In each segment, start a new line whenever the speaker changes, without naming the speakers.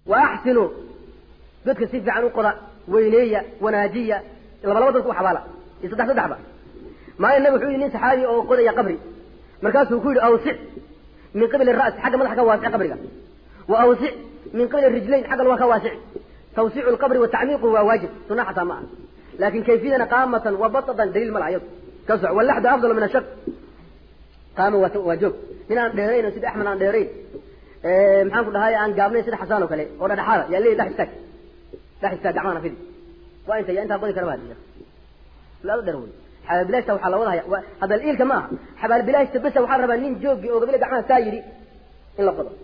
wa axsinuu dadka si fiican u qoda weyneeya wanaajiya laba laba dadku u xabaala iyo saddex saddexba maalin nabi wuxuu yidhi nin saxaabi oo qodaya qabri markaasuu ku yidhi awsic min qibli ra'si xagga madaxa ka waasic qabriga wa awsic min qibli rijlayn xagga luga ka waasic tawsiicu lqabri wa tacmiiquhu waa waajib sunna xataa ma ah laakin kayfiyadana qaamatan wa batatan daliil ma laha iyadu ka soc wallaxdu afdalu min ashaq qaama waa waa joog nin aan dheerayn oo sida axmed aan dheerayn maxaan ku dhahay aan gaabnayn sida xasaan oo kale oo dhadhaxaada yaa leeyahy dhex istaag dhex istaag gacmahana fidi waa inta yaa intaa qodi kara baa laado dheer wey xabaalbilaashta waxaa la wadahaya hadda iilka ma aha xabaalbilaashta besa waxaa rabaa nin joogi oo gabile gacmaha saa yidhi in la qodo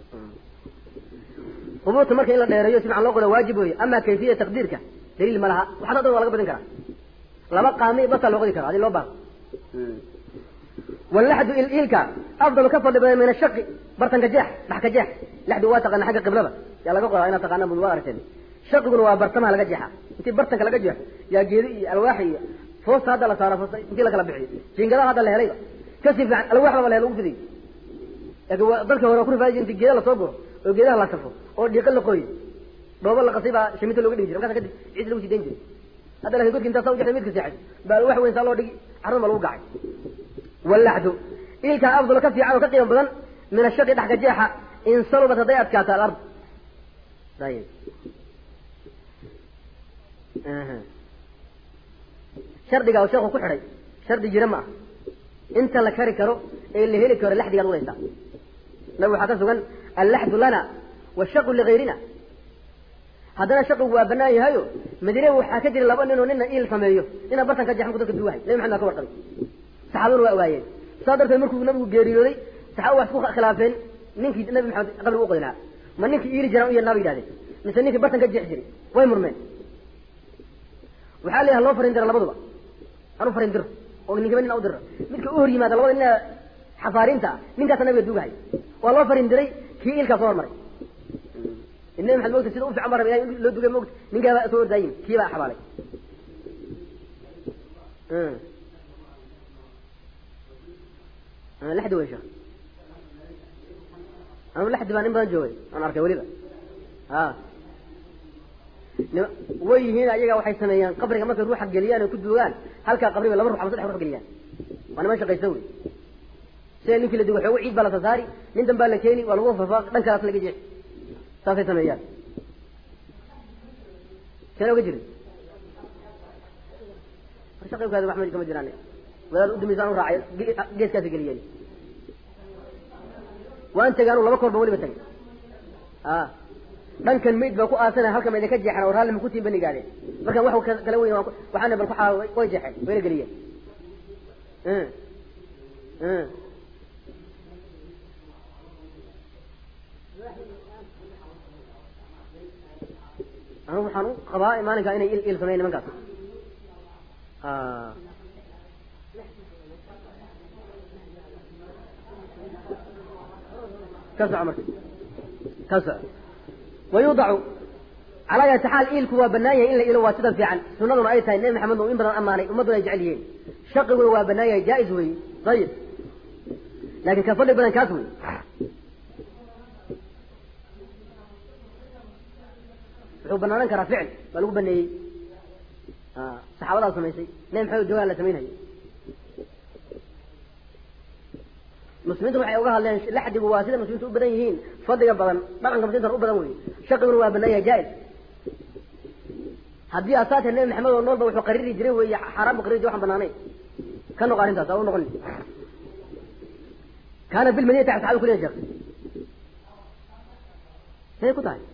qubuurta marka in la dheereeyo si fican loo qodo waajib weeye ama kayfiya taqdiirka daliil ma laha waxaas o dhan waa laga badin karaa laba qaami basaa loo qodi karaa hadii loo baahdo wallaxdu iilka afdalu ka fadli badan min ashaqi bartanka jeex dhax ka jeex laxdu waa taqaana xagga qiblada yaa laga qodaa inaad taqaana bud waa aragteen shaqiguna waa bartamaha laga jeexa intii bartanka laga jeexo yaa geedi iyo alwaax iyo foosta hadda la saaro foosta intii lakala bixiyo jiingadaha hadda la helayba kasi fiican alwaax laba la helo ugu fidiyo laakiin waa dalka hore waa ku rifaadi inti geeda lasoo guro oo geedaha la safo oo dhiiqa la qoyo dhoobo la qasay baa shiminta looga dhigi jiray markaas kadib ciid lagu sii dayn jiray hadda lakin godki intaa saa u jexday midka seexay baa alwaax weyn saa loo dhigi carrun baa lagu gacay wallaxdu ilkaa afdal ka fiican oo ka qiimo badan min ashaqi dhaxka jeexa in salubat hadday adkaato alard ayib shardiga u sheekhu ku xidhay shardi jira ma ah inta la kari karo ee la heli karo laxdigaad wadaysaa nabi waxaa ka sugan allaxdu lana washaqu ligayrina haddana shaqigu waa banaan yahayo madiine waxaa ka jira laba nin oo nina iil sameeyo inaa bartan ka jeexan ku dadka duwahay nabi maxamed baa ka warqabay saxaabaduna waa ogaayeen saa darteed markuu nabigu geeriyooday saxaaba wax isku khilaafeen ninkii nabi maxamed qabriga u qodi lahaa ma ninkii iili jiraan u yeernaa bay yidhahdeen mise ninkii bartan ka jeexi jiray way murmeen waxaa la yaha loo farin dira labaduba anu farin diro oo ninkiba nin u diro midka u hor yimaada labada nina xafaarinta ah ninkaasa nabiga duugahay waa loo farin diray kii ilkaa soo hormaray nabi maxamed mogta sida u fiican ba raba ilahay loo dugay mogta ninkaaba soo ordaayin kii baa xabaalay laxdi wey sheekh anu laxdi baan in badan joogay aan arkay weliba a way yihiin ayaga waxay sameeyaan qabriga markay ruuxa geliyaan oo ku duugaan halkaa qabriga laba rux ama saddex rux geliyaan waa niman shaqaysa wey sida ninkii la dugo xoogo ciid baa la sasaari nin dan baa la keeni waa lagu fafa dhan kalaas laga jeexi saasay sameeyaan seen oga jirin shaqibkaadi wax ma kama jiraan wadaad udumaysaan u raacay geeskaasi geliyeen waan tegay anu laba koor baan weliba tagay a dhankan mayd baa ku aasanaya halkan ma idinka jeexan oo raalli ma kutiin ban igaadeen markaan wax kala weyn waxaana bal kuxaa way jeexeen wayna geliyeen anu waxaan u qabaa maalinkaa inay il il sameyn nimankaas ka soco marka ka soco wayudacu calaa yati xaal iilku waa banaan yahay in la ilo waa sida fiican sunaduna ay tahay nebi maxamed u in badan ammaanay ummadduna ay jecel yihiin shaqiguna waa banaan yahay jaa-is wey ayib laakin ka fadli badan kaas wey wuxuu banaanan karaa ficil baa lagu baneeyey saxaabadaa samaysay nebi maxamed joogaan la samaynhayo muslimiintu waxay uga hadleen laxdigu waa sida muslimiintu u badan yihiin fadliga badan dhaqanka muslimintana u badan wey shaqiguna waa banaan yahay jaa-is haddii asaatee nebi maxamed oo noolba wuxuu qariri jiray wey xaaraan bu qariri jiray waxaan banaanayn ka noqo arrintaas aa u noqon kaana bilmadinati saxabi kuleya sheekh say ku tahay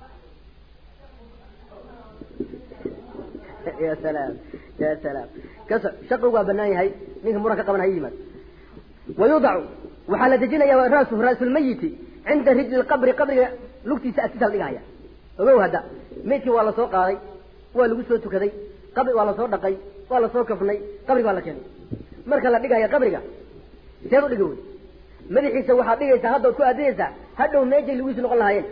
ya salaam ya salaam kas shaqigu waa banaan yahay ninka muran ka qaban ha yimaad wayudacu waxaa la dejinaya rasu raasulmayiti cinda rijli lqabri qabriga lugtiisa agtiisa la dhigahaya ogow hadda maydkii waa lasoo qaaday waa lagu soo tukaday qabri waa lasoo dhaqay waa lasoo kafnay qabriga waa la keenay marka la dhigaya qabriga seed u dhiga wey madaxiisa waxaad dhigaysaa haddaad ku aadinaysaa hadhow meejay lugiisu noqon lahaayeen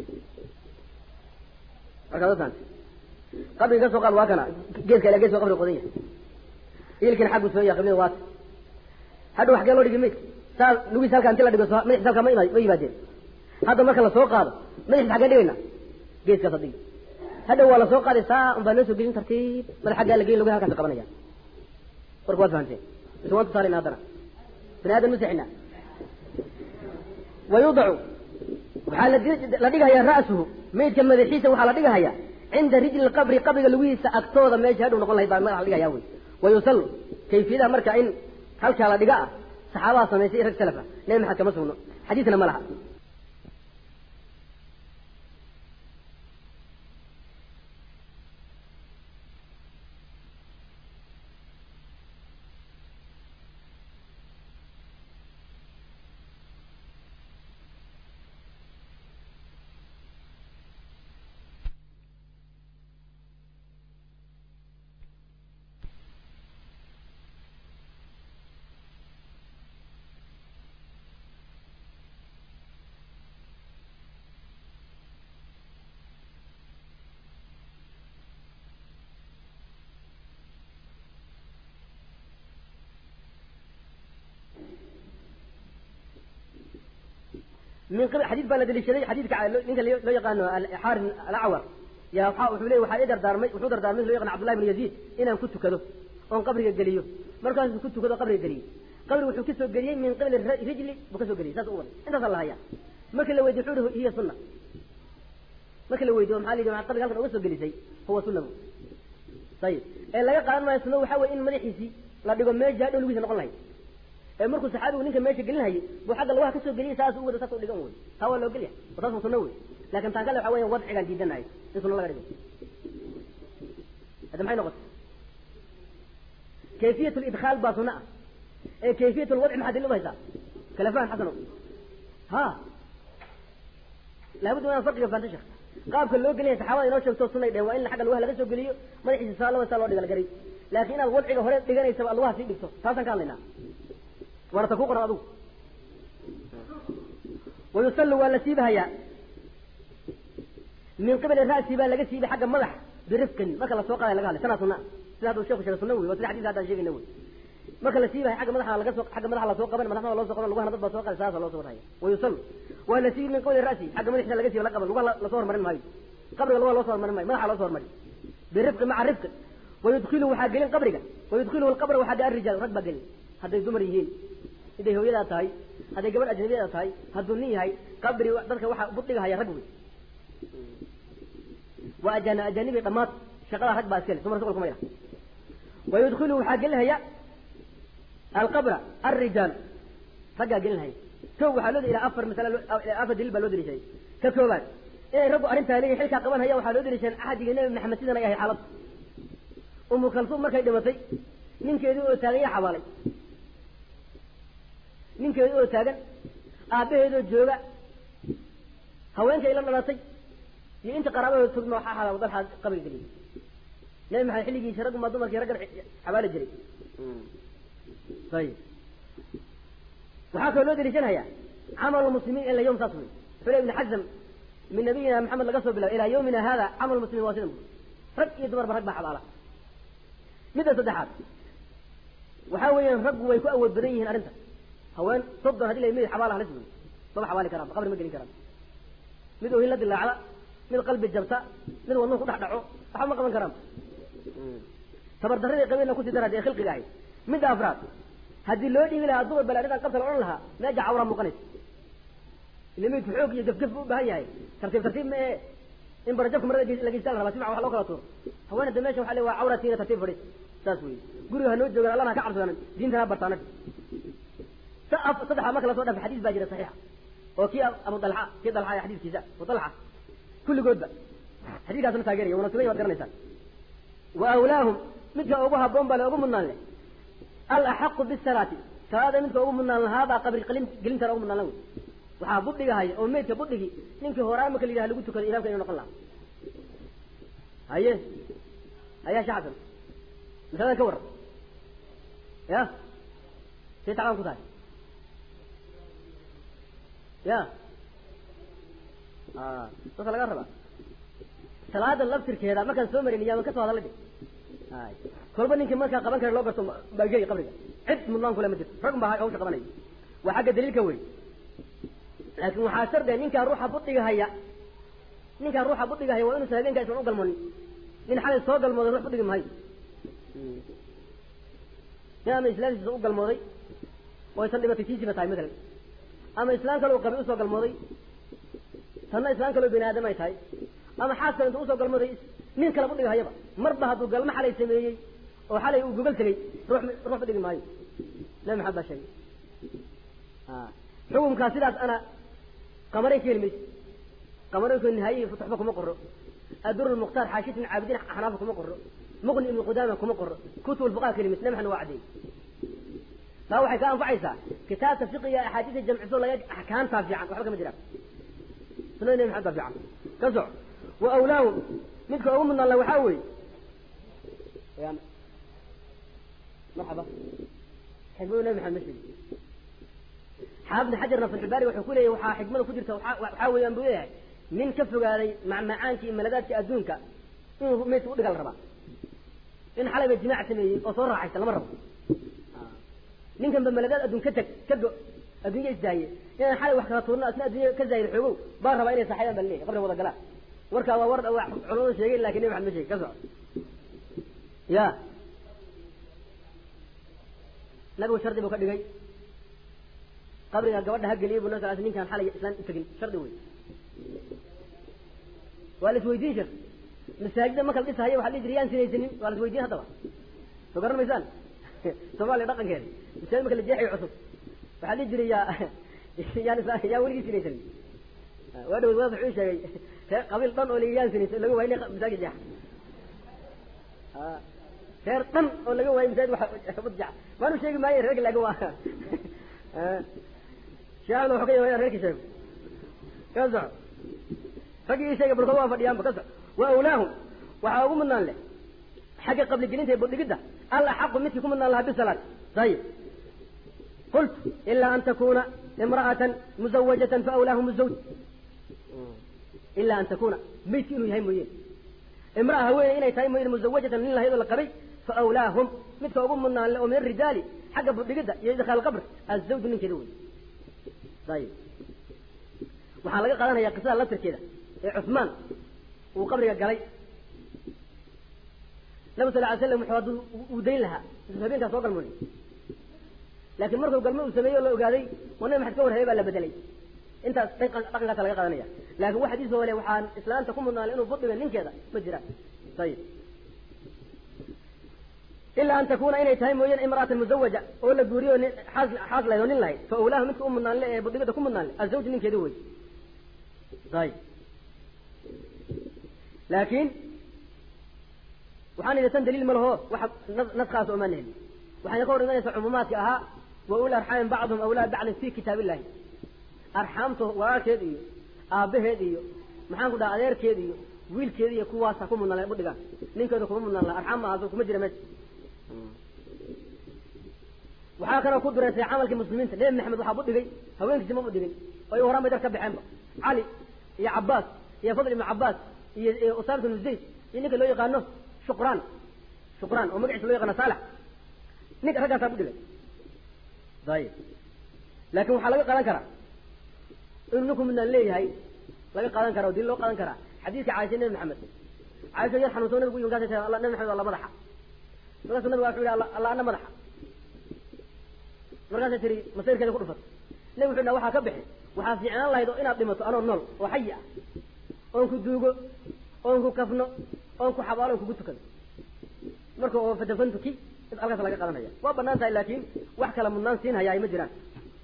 markaad otaanta qabriga ka soo qaad waa kana geeska ilaa geeska qabriga qodan yahay ilkina xaggu soo yahay qiblada waata hadhow xagee loo dhigi maydka saa lugiisa halkaa inti la dhigo madaxiisa halkaa ma ima ma yimaadeen hadda marka lasoo qaado madaxiisa xagee dhigayna geeskaas adigi hadhow waa lasoo qaaday saa un baa loo soo gelin tartiib madax xaggaa la gelin logaha halkaas qabanaya warka waad fahamteen mise waan tusaalayna haddana bani aadan masixina wayudacu waxaa la dhigahayaa ra'suhu maydka madaxiisa waxaa la dhigahayaa cinda rijli qabri qabriga lugihiisa agtooda meesha hadhow noqon lahayd baa madaxa la dhigahaya wey wayusallu kayfiyadaha marka in halkaa la dhiga ah saxaabaha samaysay rag salafa nabi maxamed kama sugno xadiisna ma laha من قبل حديث بان دليشدي حديث ninka loo yaqaano xaarin alacwar yaa waxa wuxuu leeyahay waxaa idar daarmay wuxuu dardaarmay loo yaqaan Abdullah ibn Yazid inaan ku tukado oon qabriga geliyo markaas ku tukado qabriga geliyo qabriga wuxuu ka soo geliyay min qabl rijli buu ka soo geliyay saas u wada intaas la haya markii la weydiiyo wuxuu hiya sunna markii la weydiiyo maxaa la yidhi qabriga halkan uga soo gelisay huwa sunna sayid ee laga qaadan maayo sunna waxaa weeye in madaxiisii la dhigo meesha hadhow lugiisa noqon lahayd ee markuu saxaabigu ninka meesha gelinayay buu xagga lugaha kasoo geliyay saas u wada saas u dhigan wey taa waa loo gelya taas waa sunna wey laakin taan kale waxa weya wadcigaan diidanahay in sunna laga dhigo hadda maxay noqotay kayfiyat lidkhaal baa sunna ah ee kayfiyat lwadci maxaad daliil u haysaa kala fahan xasano ha laabudda inaan farqiga fahamta sheekh qaabka loo gelinaya saxaabada inoo sheegto sunnay dhehen waa in xagga lugaha laga soo geliyo madaxiisa saa laba saa loo dhiga la garay laakiin inaad wadciga hore dhiganaysaba ad lugaha sii dhigto taasaan ka hadlaynaa waana ta ku qoran adugu wayusallu waa la siibahayaa min qibali ra'si baa laga siibay xagga madax birifqin marka lasoo qaadaya laga hadlay sanaa sunna sida hadda sheeku sheegay sunna wey waa sida xadiis haddaan sheegayna wey marka la siibahay xagga madaxa laga soo xagga madaxa lasoo qaban madaxda loo soo qaban lugahana dad baa soo qaday saasa loo soo wadhaya wayusallu waa la siibi min qibali ra'si xagga madaxiisa laga siiba la qaban lugaha lasoo hormarin maayo qabriga lugaha loo soo hormarin maayo madaxa loo soo hormari birifqin maca rifqin wayudkilu waxaa gelin qabriga wayudkiluhu alqabra waxaa gaa rijaal rag baa gelin hadday dumar yihiin hadday hooyadaa tahay hadday gabadh ajnabiyada tahay hadduu nin yahay qabri dadka waxaa budhigahaya rag wey waa ajan ajanibi dhammaad shaqada rag baa iskale dumar shuqul kuma yara wayudkilu waxaa gelinhaya alqabra alrijaal raggaa gelinhaya kow waxaa loo ilaa afar masala afar daliil baa loo daliishaday ka koobaad inay raggu arrintaa leeyihin xilkaa qabanhaya waxaa loo daliishadan axadiga nebi maxamed sidan ay ahay xaalad umu kalsuum markay dhimatay ninkeedii oo taagan yaa xabaalay ninkeedii oo taagan aabbaheedoo jooga haweenkay la dhalatay iyo inta qaraabahooda togma waxaa xalaal dalxaa qabriga geliyay nabi maxamed xilligiisa raggu maa dumarkii raggan xabaali jiray ayib waxaa kaloo loo daliishanhayaa camal muslimiin ila yawm saas wey xule ibn xazam min nabiyina maxamed laga soo bilaabo ilaa yawmina hada camal muslimiin waa sidan bu rag iyo dumarba rag baa xabaala midda saddexaad waxaa weeyaan raggu way ku awood badan yihiin arrinta haween soddon hadii la mid xabaala halis wey maba xabaali karaan qabri ma gelin karaan mid ohin la dilaacda mid qalbi jabta mid wadnuhu ku dhex dhaco waxba ma qaban karaan tabardarradii qabiilna kusii dara dee khilqiga ahayd midda afraad haddii loo dhiibi lahaa dumar bal arrintan qabta la odhan lahaa meeja cawraa muuqanaysa ila midku xoog iyo gafgaf u baahan yahay tartiib tartiib ma ee in barajabka marada la geystaa la rabaa simac wax loo kala tuuro haweenada meesha waxa le waa cawratiina tartiib fadhi saas wey guriga ha noo joogaan allahna ka cabsadaan diintana ha bartaana saddexa marka lasoo dhaafay xadiis baa jira saxiixa oo kii abu dalxa kii dalxa ee xadiiskiisa abu dalxa kulligoodba xadiiskaasna taageeraya wana sugay waad garanaysaan wa awlaahum midka ugu habboon baa le ugu mudnaan leh alaxaqu bisalaati salaada midka ugu mudnaan lahaabaa qabri qalin gelintana ugu mudnaan la wey waxaa budhigahaya oo meydka budhigi ninkii horaa marka la yidhaha lagu tukado imaamka inuu noqon lahaa haye hayaa shee xasan masaladan ka warran ya say tacbaan ku tahay ya saasa laga rabaa salaada laftirkeeda markaan soo marin yaaman ka soo hadalla de ay kolba ninkii markaa qaban kara loo garto baa geli qabriga cid mudnaan kule ma jirto rag baa hawsha qabanaya waa xagga daliilka wey laakin waxaa shardiga ninkaa ruuxa budhiga haya ninkaan ruuxa budhigahay waa inuusan habeenkaa islan u galmoonin nin xalay soo galmooday ruux budhigi maayo nin ama islaamtiisa u galmooday oo aysan dhibatay tiisiba tahay matalan ama islaan kale uu qabay usoo galmooday tanna islaan kaleo bini aadam ay tahay ama xaas kale intuu usoo galmooday nin kale budhigahayaba marba hadduu galmo xalay sameeyey oo xalay uu gogol tegey ruux ruux budhigi maayo nabi maxamed baa sheegay xukumkaa sidaas ana qamaray ka heli mayso qamareynku nihaayihi futuxba kuma qoro adur lmukhtaar xaashit ibn caabidiin xanaafa kuma qoro muqni ibnu qudaama kuma qoro kutub lfuqaha ka heli mayso nabi maxamed waa caddeeyey taa waxay ka anfacaysaa kitaabka fiqiga axaadiista jamciso laga axkaamtaa fiican waxba kama jiraan sunada nabi maxamed baa fiican ka soc wa awlaahum midka ugu mudnaan la waxaa weeye marxaba xikmadu nabi maxamed ma sheegi xaafid xajarna fatxulbaari wuxuu ku leeyahy waxaa xikmada ku jirta waxaa weeyaan buu leeyahay nin ka fogaaday macmacaankii iyo maladaadkii adduunka inuu meydka udhiga la rabaa in xalayba jimaac sameeyey oo soo raaxaysta lama rabo ninkan ba maladaad adduun ka teg ka go adduunya isdaaye inaan xalay wax kala tuurno asna adduunya ka zaahir xoogow baan rabaa inay saxayaan baa leeyahy qabriga wada galaan warkaa waa war culamadu sheegeen lakin nabi maxamed ma sheegi ka soco ya nabigu shardi buu ka dhigay qabriga gabadha ha geliya bu nab sal ninkaan xalay islaan utagin shardi wey waa la isweydiin shir masaajida marka la dhisahaya waxa la dhihi jira yaan sinaysanin waa la isweydiin haddaba soo garan maysaan soomaaliya dhaqankeeda masaajid marka la jeexayo cusub waxaa dhihi jiray yaa yaan isla yaan weligii sinaysanin waa dhawood wadaad wuxuu sheegay reer qabiil dhan oo laga yaan sinaysan laga waayay masaajid jeexa reer dhan oo laga waayay masaajid waxa jeexa maanu sheegi maayo reerka laakin waa sheekhdna wuxuu ka yahay reerkii sheego ka soco raggii ii sheegay balkood waa fadhiyaanba ka soco wa awlaahum waxaa ugu mudnaan leh xagga qabligelinta ee budhigidda al axaqu midkii ku mudnaan lahaa bisalaad ayib qultu ilaa an takuna imra'atan muzawajatan faawlaahum zawj ilaa an takuna maydki inuu yahay mooyeen imra'a haweeney inay tahay mooyeen muzawajatan nin lahayd oo la qabay faawlaahum midka ugu mudnaan leh oo min arijaali xagga budhigidda iyo idkhaal qabr azawju ninkeeda wey ayib waxaa laga qaadanaya qisada laftirkeeda ee cusmaan uu qabriga galay nabi sal ly slam wuxuu hadduu uu dayn lahaa intuu habeenkaa soo galmooday laakiin markuu galmo uu sameeyey oo la ogaaday oo nabi maxamed ka warhayay baa la bedelay intaas dhaqankaasa laga qaadanaya laakin wax xadiis oo le waxaan islaanta ku mudnaanay inuu budhiga ninkeeda ma jiraan ayib ilaa an takuna inay tahay mooyeen imra'atan muzawaja oo la guuriyo nin xaas xaas lahayd oo nin lahayd fa awlaahu midka u mudnaan le ee budhigada ku mudnaan le azawj ninkeeda wey ayib laakiin waxaan idhi tan daliil ma laho waxa naskaas omaan helin waxayna ka hor imanaysaa cumuumaadka ahaa wa uli arxaamin bacduhum awlaa bacdin fi kitaab illahi arxaamta walaalkeed iyo aabbaheed iyo maxaan ku dhaha adeerkeed iyo wiilkeeda iyo kuwaasa ku mudnaan lahay budhigaan ninkeeda kuma mudnaan laha arxaam maaha kuma jira meesha waxaa kaloo ku dureysay camalkii muslimiinta nebi maxamed waxaa budhigay haweenkiisi ma budhigin oo ay horaan bay dar ka baxeenba cali iyo cabaas iyo fadl ibnu cabaas iyo usaamata ibnu zayd iyo ninka loo yaqaano shuqraan shuqraan oo magaciisa loo yaqaano saalax ninka raggaasaa budhigay ayib laakin waxaa laga qaadan karaa inuu ninku midnaan leeyahay laga qaadan kara o dil loo qaadan karaa xadiiska caaisha nebi maxamed caaisha yar xanuunsan nabigu u markaasa tia nabi maxamed alla madaxa markaasu nabiga wuxuu yihi alla ana madaxa markaasa tiri masayrkeeda ku dhufato nabi wuxu dha waxaa ka bixi waxaa fiicnaan lahayd oo inaad dhimato anoo nool oo xayi ah oon ku duugo oon ku kafno oon ku xabaalo on kugu tukado marka oo fadafantuki id halkaas laga qadanaya waa banaan tahay laakin wax kala mudnaan siin hayaa ma jiraan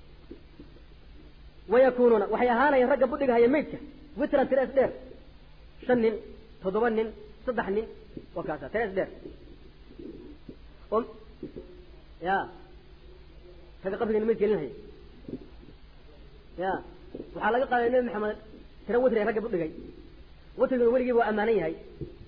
wayakunuuna waxay ahaanayaan ragga budhigahaya maydka witran tira is dheer shan nin toddoba nin saddex nin waa kaasa tira is dheer o ya ragga qabriga mayd gelinhaya ya waxaa laga qaaday nabi maxamed tira witri ragga budhigay witriguna weligiiba waa ammaanan yahay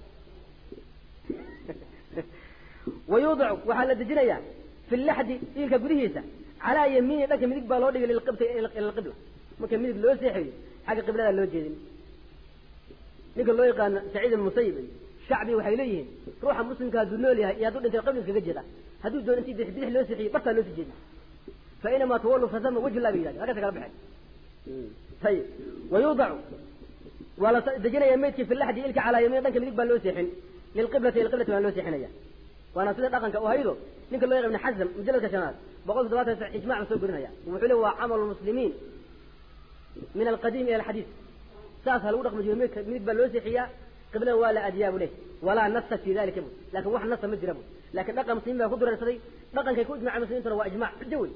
wayuudacu waxaa la dejinayaa fi laxdi iilka gudihiisa calaa yamiini dhanka midig baa loo dhigay lilqibti ila alqibla marka midig loo seexeeyo xagga qibladaa loo jeedin ninka loo yaqaano saciid ibn musayib iyo shacbi waxay leeyihiin ruuxa muslimka hadduu nool yahay iyo hadduu dhintay qibla iskaga jeeda hadduu doon intii bidix bidix loo seexiyey bartaa loo sii jeedi fa inamaa tawallu fasama wajhu llah bay yidhahdeen halkaasa kala baxeen ayib wayuudacu waa la dejinaya meydkii fi laxdi ilka calaa yamiin dhanka midig baa loo seexin lilqiblati ilqiblati baa loo seexinaya waana sida dhaqanka u haydo ninka loo yaqaan ibn xazm mujaladka shanaad boqol toddobaatan sax ijmac soo gurinaya wuxuu le waa camalu muslimiin min alqadiim ila alxadiis saas ha lagu dhaqmi jiro midig midig baa loo seexiyaa qiblada waa la adiyaabu leh walaa nasa fi dalika bu laakin wax nasa ma jira bu laakin dhaqan muslimiin baa ku dureersaday dhaqankay ku ijmacay muslimiintuna waa ijmac xujo wey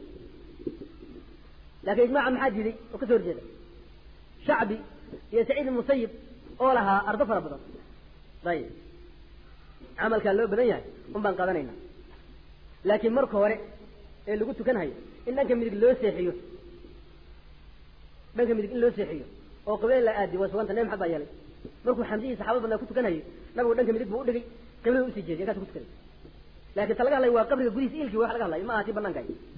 laakin ijmaca maxaa diiday oo kasoo horjeeda shacbi iyo saciid ibn musayib oo lahaa ardo fara badan ayib camalkaa loo badan yahay un baan qaadanaynaa laakiin marka hore ee lagu tukanhayo in dhanka midig loo seexiyo dhanka midig in loo seexiyo oo qiblada la aadiyo waa suganta nabi maxamed baa yeelay markuu xamdihii saxaabada badnaa ku tukanhayay nabigu dhanka midig buu udhigay qiblada usii jeediy kaas ku tukanay laakiin ta laga hadlayo waa qabriga gudihiisa ilkii wax laga hadlayo ma aha tii banaanka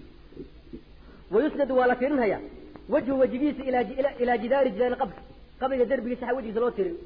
wayusnadu waa la tirinhayaa wajhu wejigiisa ilaa jidaari jidaari qabri qabriga derbigiisa wejigiisa loo tirin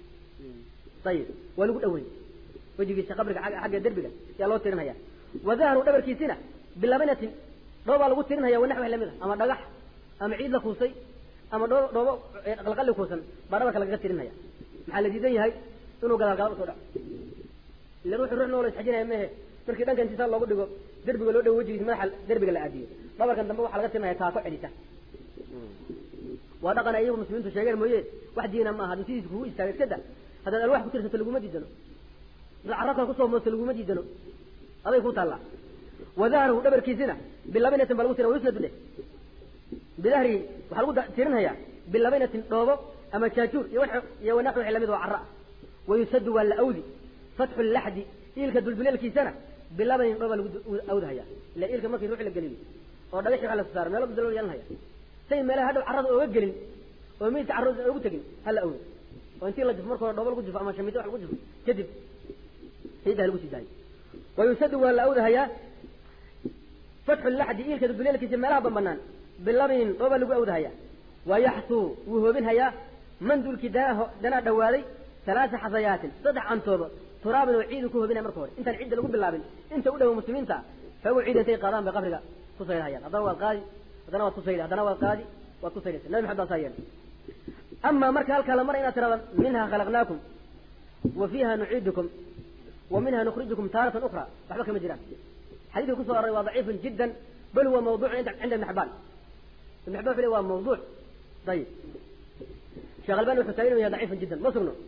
ayib waa lagu dhaweyn wejigiisa qabriga xagga derbiga yaa loo tirinhaya wa dahru dhabarkiisina bilabinatin dhoobaa lagu tirinhaya wanax wax lamid a ama dhagax ama ciid la kuusay ama dhoo dhoobo qalqalli kuusan baa dhabarka lagaga tirinhaya maxaa la diidan yahay inuu gadaal gadaal usoo dhaco ila ruuxu ruux noo la isxajinaya mehe markii dhanka intisaa loogu dhigo derbiga loo dhawo wejigiisa madaxa derbiga la aadiyo dhabarkan dambe waxaa laga tirinaya taako celisa waa dhaqan ay iyagu muslimiintu sheegeen mooye wax diina ma aha hadii sidiisa kugu istaaga iska da haddaad alwax ku tirsato laguma diidano haddaad carabka kusoo moosto laguma diidano aday ku taallaa wadahruhu dhabarkiisina bilabinatin baa lagu tira wayusnadu dheh bidahrihi waxaa lagu tirinhayaa bilabinatin dhoobo ama jaajuur iyo iyo wanax wixii lamid oo carra ah wayusadu waa la awdi fatxu laxdi iilka dulduleelkiisana bilabanin dhooba lagu awdahaya ila iilka markii ruux la geliyo oo dhagaxi waxa la saaro meelo dulal yeelanhaya say meelaha hadhow carrada ooga gelin oo meydka carrada oogu tegin hala awdo oo intii la jufo marka hore dhoobo lagu jufo ama shamito wax lagu jufo kadib ciidda lagu sii daayo wayusadu waa la awdahayaa fatxu laxdi iilka dulduleelkiisa meelaha banbanaan bilabinin dhooba lagu awdahayaa wayaxsuu wuu hoobinhayaa mandulkii danaa danaa dhawaaday halaasa xasayaatin saddex cantooba turaabin oo ciidu ku hoobinaya marka hore intaan cidda lagu bilaabin inta u dhowo muslimiinta fagu ciida intay qaadaan bay qabriga ku sayrhayaan haddana waad qaadi haddana waad ku sayri haddana waad qaadi waad ku sayraysa nabi maxamed baa saa yeelay amaa marka halkaa la mara inaad tirahda minha khalaqnaakum wa fiiha nuciidukum wa minha nukhrijukum taaratan ukra waxba kama jiraan xadiidka kusoo aroray waa daciifun jiddan bal huwa mawduucun cinda ibn xibaan ibn xibaan wuxuu le waa mawduuc ayib sheekh albani wuxuu taagin yahay daciifun jiddan ma sugno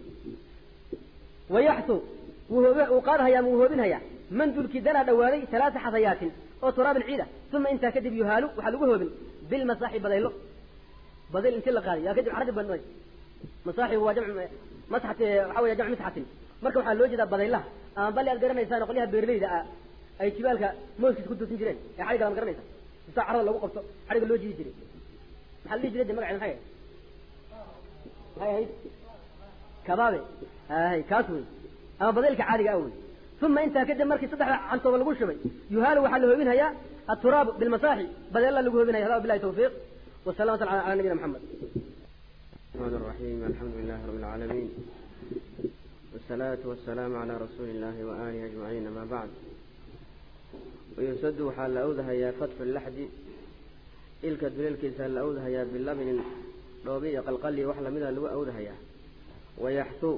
wayaxsu wuu qaadhayaa wuu hoobinhayaa mandulkii danaa dhawaaday halaasa xasayaatin oo turaabin ciida uma intaa kadib yuhaalu waxaa lagu hoobin bilmasaaxi badaylo badayl intii la qaaday yaa kadib caradi badnay masaaxibu waa jamc masxati waxa weya jamc misxatin marka waxaa loo jeedaa badaylaha ama bali aad garanaysaan qolyaha beerleyda ah ay jibaalka mooskiisa ku toosin jireen ee xadhiga lama garanaysa sisaa carada lagu qabto xadhiga loo jiidi jiray maxaa la dhihi jiray de magaceeda maxay ahayd maxay ahayd kabaabe hay kaas wey ama badaylka caadiga ah wey uma intaa kadib markii saddexda cantooba lagu shubay yuhaalu waxaa la hoobinhayaa التراب بالمساحي بدل الله اللي هنا هذا بالله توفيق والسلامة على على نبينا محمد
الرحمن الرحيم الحمد لله رب العالمين والصلاة والسلام على رسول الله وآله أجمعين ما بعد ويسد حال أوذها يا فتح اللحد إلك دليل كيسان أوذها يا باللبن روبي قلقلي وحلا منها لو أوذها يا ويحثو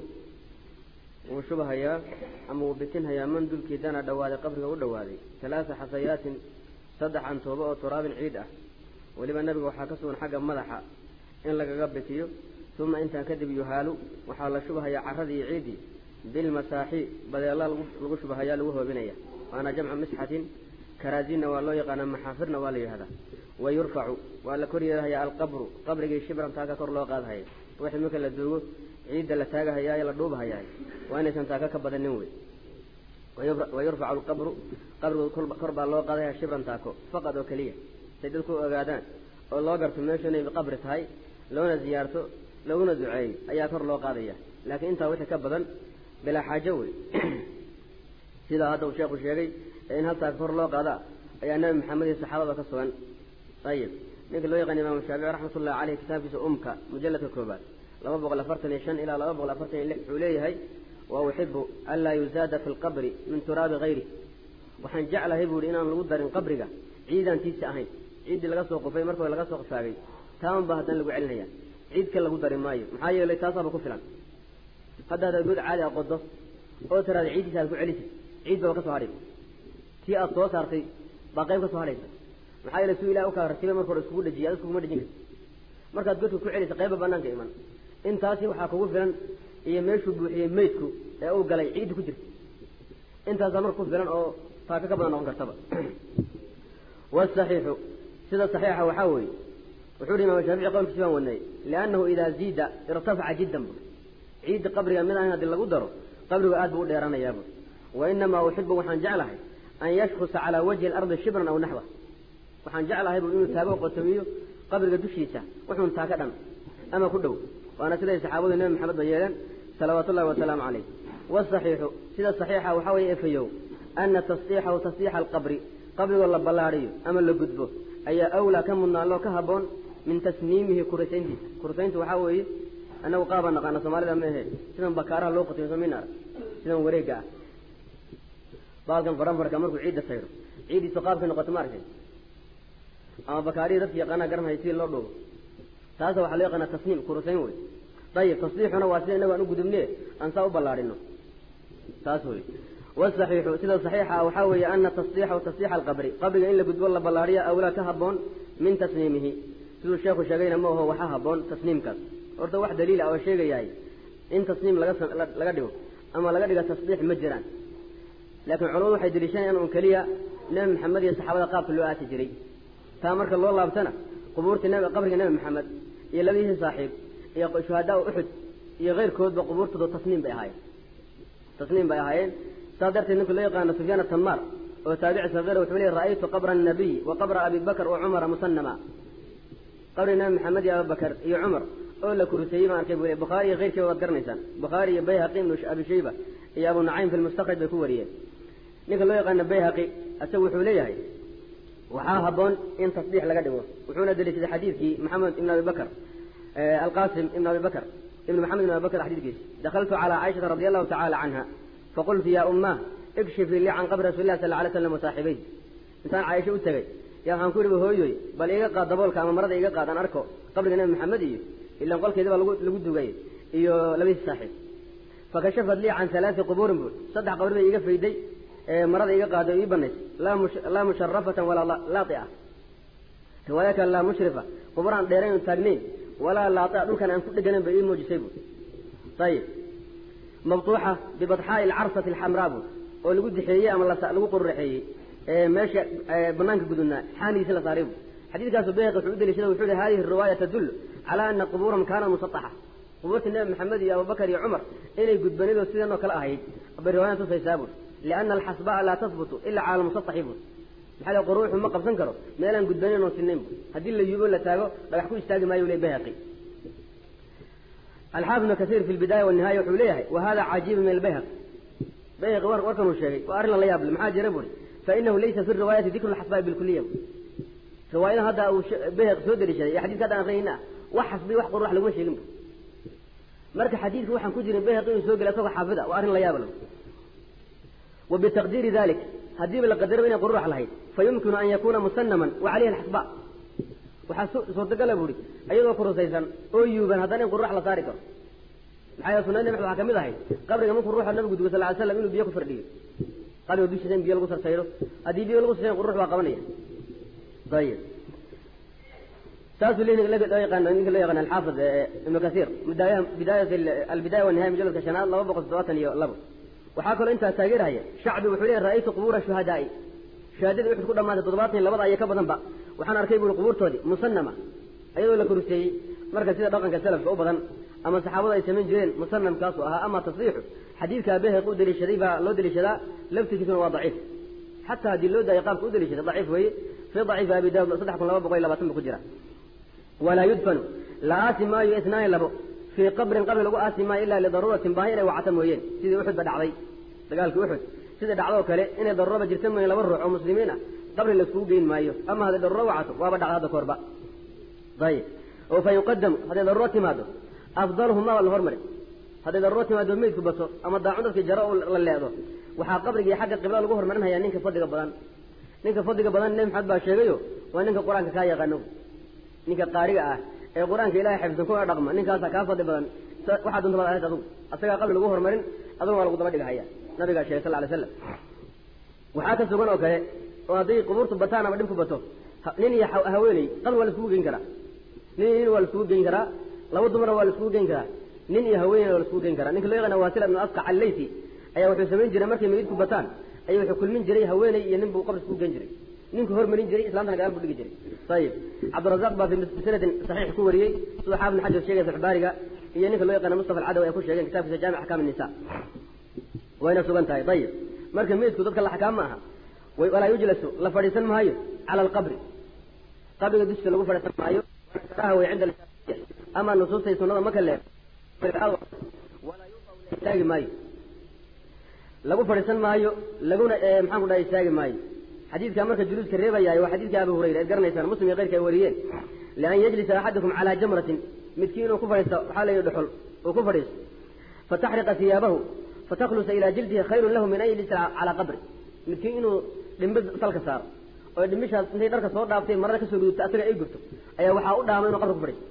وشبها يا أما وبتنها يا من دل كيدانا دوادي قبره ودوادي ثلاث حصيات صدح عن توبة وتراب عيدة ولما النبي وحاكسون حاجة مدحة إن لك قبتيو ثم انت كذب يهالو وحال شبها يا عرضي عيدي بالمساحي بدل الله لغو شبها يا لوهو بنيا وانا جمع مسحة كرازين والله يقانا محافرنا والي هذا ويرفع ولا كوري يا القبر قبر شبرا تاكا كور لو قاد هاي وحي مكا لدوغو عيد لا تاغا هيا يلا دوبها هيا وانا سنتاكا كبدن وي ويرفع القبر قبر كربا لو قاد شبرا تاكو فقط وكليه سيدلكو اوغادان oo loo garto meesha inay qabri tahay loona ziyaarto laguna duceeyo ayaa kor loo qaadaya laakiin intaa wixii ka badan bilaa xaajo wey sidaa hadda uu sheekhu sheegay ee in haltaa kor loo qaadaa ayaa nabi maxamed iyo saxaabada ka sugan ayib ninka loo yaqaan imaamu shaafici raxmatullahi caleyh kitaabkiisa umka mujalladka koobaad laba boqol afartan iyo shan ilaa laba boqol afartan iyo lix wuxuu leeyahay wa uxibu anlaa yuzaada fi lqabri min turaabi hayri waxaan jeclahay buu ihi inaan lagu darin qabriga ciidaantiisa ahayn ciiddii laga soo qufay marka laga soo qufaagay taaman baa haddana lagu celinaya ciid ka lagu dari maayo maxaa yeelay taasaaba ku filan hadda hadaad god caadi a qodo oo tiraada ciiddiisa aad ku celisid ciid baba ka soo hadhaysa tii aad soo saartay baa qayb ka soo hadhaysa maxaa yeelay suu ilahi ukaa ratibay marka hore iskugu dhajiya ad iskuguma dhajin karti markaad godka ku celisa qayba banaanka iman intaasi waxaa kugu filan iyo meeshuu buuxiyey maydku ee uu galay ciidda ku jirta intaasaa marka ku filan oo taaka ka badan noqon kartaba wasaxiixu sida saxiixa waxaa weeye wuxuu hi imaam shaafici qowlkiisi baan wadnay liannahu idaa ziida irtafaca jiddan bu ciidda qabriga mid ahayn haddii lagu daro qabrigu aad buu u dheeranayaaba wa inamaa uxibu waxaan jeclahay an yashkusa calaa wajhi alardi shibran aw naxwa waxaan jeclahay bu inuu taago qotomiyo qabriga dushiisa wuxuun taaka dhan ama ku dhow waana siday saxaabadu nebi maxamed ba yeeleen salawaatu ullahi wasalaamu calayh wasaxiixu sida saxiixa waxaa weeye efayow ana tasdiixahu tasdiixa alqabri qabrigoo la ballaadhiyo ama la gudbo ayaa awlaa ka mudnaanloo ka habboon min tasniimihi kurisayntiisa kurisayntu waxaa weeye annagu qaabaan naqaana soomaalida ma ahe sidan bakaaraha loo qotiyo somin arag sidan wareega ah baalkan faranfarka markuu ciidda sayro ciiddiisu qaabkay noqoto ma arkay ama bakaarihii dadka yaqaanaa garanhaya sidii loo dhoobo taasa waxaa loo yaqaanaa tasniim kurisayn wey dayib tasdiixuna waa sida inagu aan u gudubne aan saa u ballaadhino taas wey wasaxiixu sida saxiixa ah waxaa weeye ana tasdiixahu tasdiixa alqabri qabriga in la gudbo la ballaadhiyo awlaa ka habboon min tasniimihi siduu sheekhu sheegayna ma aho waxaa habboon tasniimkaas horta wax daliila oo sheegayahay in tasniim laga laga dhigo ama laga dhigo tasdiix ma jiraan laakiin culamadu waxay deliishanayaan un keliya nebi maxamed iyo saxaabada qaabka loo aasi jiray taa marka loo laabtana qubuurta nb qabriga nebi maxamed iyo labadiisii saaxiib iyo shuhadaa uxud iyo keyrkoodba qubuurtooda tasniim bay ahaayeen tasniim bay ahaayeen saas darteed ninka loo yaqaano sufyaan atamaar oo taabici sagiira wuxuu leey ra'aytu qabra annabiy wa qabra abi bakr wa cumara musanama qabriga nebi maxamed iyo abubakar iyo cumar oo la kuruseeyey baan arkay buu le bukhaari iyo keyrkiiba waad garanaysaan bukhaari iyo bayhaqi ibnu abi shayba iyo abu nacaym fi lmustakraj bay ku wariyeen ninka loo yaqaano bayhaqi isagu wuxuu leeyahay waxaa habboon in tasdiix laga dhigo wuxuuna deliishaday xadiidkii maxamed ibn abi bakr alqasim ibn abi bakr ibn maxamed ibn abi bakr xadiidkiisi dakaltu calaa caaishata radi allahu tacala canha faqultu ya ummah ikshifii lii can qabri rasuli lah sal alay slam wasaaxibay intaan caaisha u tegey yaa waxaan ku yihi hooyoy bal iga qaad daboolka ama marada iga qaad aan arko qabriga nebi maxamed iyo ilan qolkeedi baa lagu lagu dugay iyo labadiisi saaxiib fakashafat lii can halaai qubuurin bui saddex qabri bay iga fayday marada iga qaado ii banays laa musharafatan walaa laaia riwaaya kale laa mushrifa quburaan dheerayn taagnayn walaa laaia dhulkan aan ku dheganayn bay ii muujisay bu ayib mabtuuxa bibadxaa'i alcarsati alxamraa bu oo lagu dixeeyey ama lagu qururaxeeyey meesha banaanka gudubnaa xaanigiisi la saaray bu xadiidkaasu bayhaqi wuxuu u deliishada wuxuu hi hadihi riwaaya tadullu calaa ana qubuurahum kaanat musataxa qubuurta nebi maxamed iyo abubakar iyo cumar inay gudbanidoo sidanoo kale ahayd bay riwaayan tusaysaa bur liana alxasbaa laa tahbutu ilaa cala almusataxi bur maxaa le quruuxu ma qabsan karo meelaan gudbanin oo sinayn bu haddii la yubo la taago dhagax ku istaagi maayo le bayhaqi alxaafid ibnu kasiir fi lbidaaya wanihaaya wuxuu leeyahay wa hada cajiibu min albayhaqi bayhaqi warkan uu sheegay waa arrin lala yaable maxaa jira buri fainahu laysa fi riwaayati dikru lxasbaa'i bilkuliya riwaayada hadda uu bayhaqi soo deliishaday iyo xadidka hadda aan akrinayna wax xasbi wax qurux laguma sheegin bu marka xadiidka waxaan ku jirin bayhaqi inuu soo gelay asagoo xaafida waa arrin la yaabla wa bitaqdiiri dalik haddiiba la qadaraba inay quruux lahayd fa yumkinu an yakuna musanaman wa calayhi alxasba waxaa suurtagala buuri iyadoo kurusaysan oo yuuban haddana in quruux la saari karo maxaa yeele sunada nabi waxaa kamid ahay qabriga markuu ruuxa nabigu dugo sal ly slam inuu biyo ku fardhiyo qabriga dushiisa in biyo lagu sarsayro haddii biyo lagu sarsayn qurux baa qabanaya ayib saasuu loo yaqaan ninka loo yaqaan alxaafid ibnu kasiir bidaaya bidaayat albidaya wanihaya mujaladka shanaad laba boqol toddobaatan iyo labo waxaa kaloo intaa taageerhaya shacbi wuxuu leeyahy ra'aytu qubuura shuhadaai shuhadadii uxud ku dhamaatay toddobaatan iyo labada iyo ka badanba waxaan arkay buuri qubuurtoodii musanama iyadoo la kuruseeyey marka sida dhaqanka salafka u badan ama saxaabadu ay samayn jireen musanamkaasu ahaa ama tasriixu xadiidkaa bayhaqi u deliishaday baa loo deliishadaa laftigiisuna waa daciif xataa haddii loo daayo qaabka u deliishaday daciif weeye fii daciifi abi daawud saddex kun laba boqol iyo labaatan ba ku jira walaa yudfanu la aasi maayo isnaani labo fii qabrin qabri lagu aasi maayo ilaa lidaruuratin baahi inay wacata mooyeen sidii uxud ba dhacday dagaalkii uxud sidai dhacdoo kale inay daruuraba jirta mooyeen laba ruux oo muslimiin ah qabri laiskugu geyn maayo ama hadday daruuro wacato waaba dhacda hadda koorba ayib oo fa yuqadamu hadday daruuro timaado afdaluhumaba la hormari hadday daruuro timaado meydku bato ama daacun dadkii jaro la leedo waxaa qabrigii xagga qibla lagu hormarinhayaa ninka fadliga badan ninka fadliga badan nebi maxamed baa sheegayo waa ninka qur-aanka kaa yaqaano ninka qaariga ah
ee qur-aanka ilahay xifsan kuna dhaqma ninkaasa kaa fadli badan waxaa dunta baad ahayd adugu asagaa qabri lagu horumarin aduna waa lagu daba dhigahaya nabigaa sheegay sal ly slam waxaa ka sugan oo kale oo hadday qubuurtu bataan ama dhibku bato nin iyo haweeney qabri waa la iskugu geyn karaa nin iyo nin waa la iskugu geyn karaa laba dumarna waa la iskugu geyn karaa nin iyo haweeneyna waa la iskugu geyn karaa ninka loo yaqaana waasila ibnu asqac allayti ayaa wuxuu samayn jiray markay meydku bataan ayuu wuxuu kulmin jiray haweeney iyo nin buu qabri iskugu geyn jiray ninku hormarin jiray islaamtana gadaal buu dhigi jiray ayib cabdirazaq baa fi bisanadin saxiix ku wariyey sida xaafid ibn xajar sheegay saxbaariga iyo ninka loo yaqaana mustafa alcadawi ay ku sheegeen kitaabkiisa jaamic axkaam nisa wayna sugan tahay ayib marka meydku dadka la xakaam ma aha walaa yujlasu la fadhiisan maayo cala alqabri qabriga dushiisa lagu fadhiisan maayo karaha way cinda ama nusuustay sunnada maka leer walaa yuqaw la istaagi maayo lagu fadhiisan maayo laguna maxaan ku dhahay istaagi maayo xadiidkaa marka juluuska reebayaay waa xadiidka abu hurayra eed garanaysaan muslim iyo keyrka ay wariyeen lian yajlisa axadukum calaa jamratin midkii inuu ku fadhiisto waxaa la yidhi dhuxul uu ku fadhiisto fataxriqa hiyaabahu fataklusa ilaa jildihi khayrun lahu min an yajlisa calaa qabri midkii inuu dhimbi salka saaro oo dhimbishaas intay dharka soo dhaaftay marada kasoo gudubta asaga ay gurto ayaa waxaa u dhaamay inuu qabri ku fadhiisto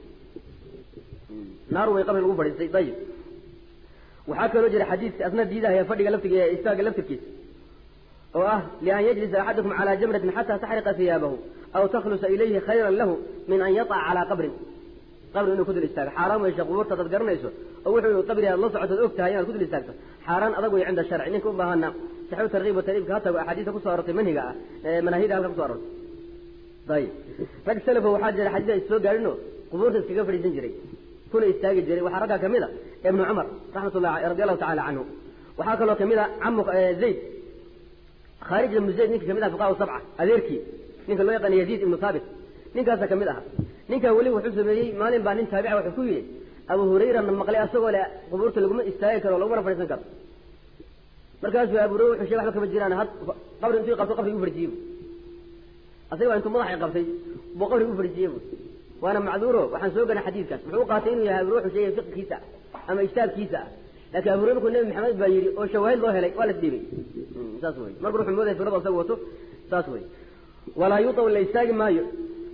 naaru way qabri lagu fadhiistay dayib waxaa kaloo jira xadiidka asna diidahaya fadhiga laftiga istaaga laftirkiisa oo ah lian yajlisa axadukum calaa jamratin xataa taxriqa hiyaabahu aw takhlusa ilayhi khayran lahu min an yataca calaa qabrin qabri inuu ku dul istaago xaaraan weysha qubuurta dad garanayso oo wuxuu qabri aad la socotood og tahay inaad ku dul istaagto xaaraan adag wey cinda sharci ninka u baahana saxiu tarkiib wa tarhiibka ha tago axaadiista kusoo arortay manhiga ah ee manaahida halka kuso arortay ayib rag salafo waxaa jira xadiis ay soo gaadhinoo qubuurta iskaga fadhiisan jiray kuna istaagi jiray waxaa raggaa kamid a ibnu cumar raxmatullahi radi allahu tacala canhu waxaa kaloo kamid a camu zayd khaarij ibnu zayd ninka kamid aha fuqaha sabca adeerkii ninka loo yaqaana yaziid ibnu thaabit ninkaasa kamid aha ninkaa weli wuxuu sameeyey maalin baa nin taabica wuxuu ku yidhi abu hurayrana maqlay asagoo le qubuurta laguma istaagi karo lagumana fadhiisan karo markaasuu abu hurayra wuxuu shegay waxba kama jiraan had qabri intuu qabto qabri u fadhiisiye bu asaga waa intuu madaxay qabtay buu qabri u fadhiisiye bu waana macduuro waxaan soo ganay xadiidkaas muxuu qaatay inuu yahay abu hurayra wuxuu sheegay fiqkiisa ama ijtaabkiisa ah laakiin abu hurayra markuu nabi maxamed baa yidhi oo shawaahid loo helay waa la isdhiibay saas wey marka wuxuu moodaya firada asaga wato saas wey walaa yuطaw la istaagi maayo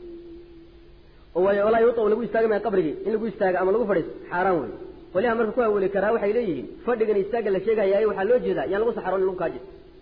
walaa yuطaw lagu istaagi maayo qabrigii in lagu istaago ama lagu fadhiisto xaaraan wey qoliha marka ku aweli karaa waxay leeyihiin fadhigan istaaga la sheegayaaye waxaa loo jeedaa yaan lagu saxaroon in lagu kaaji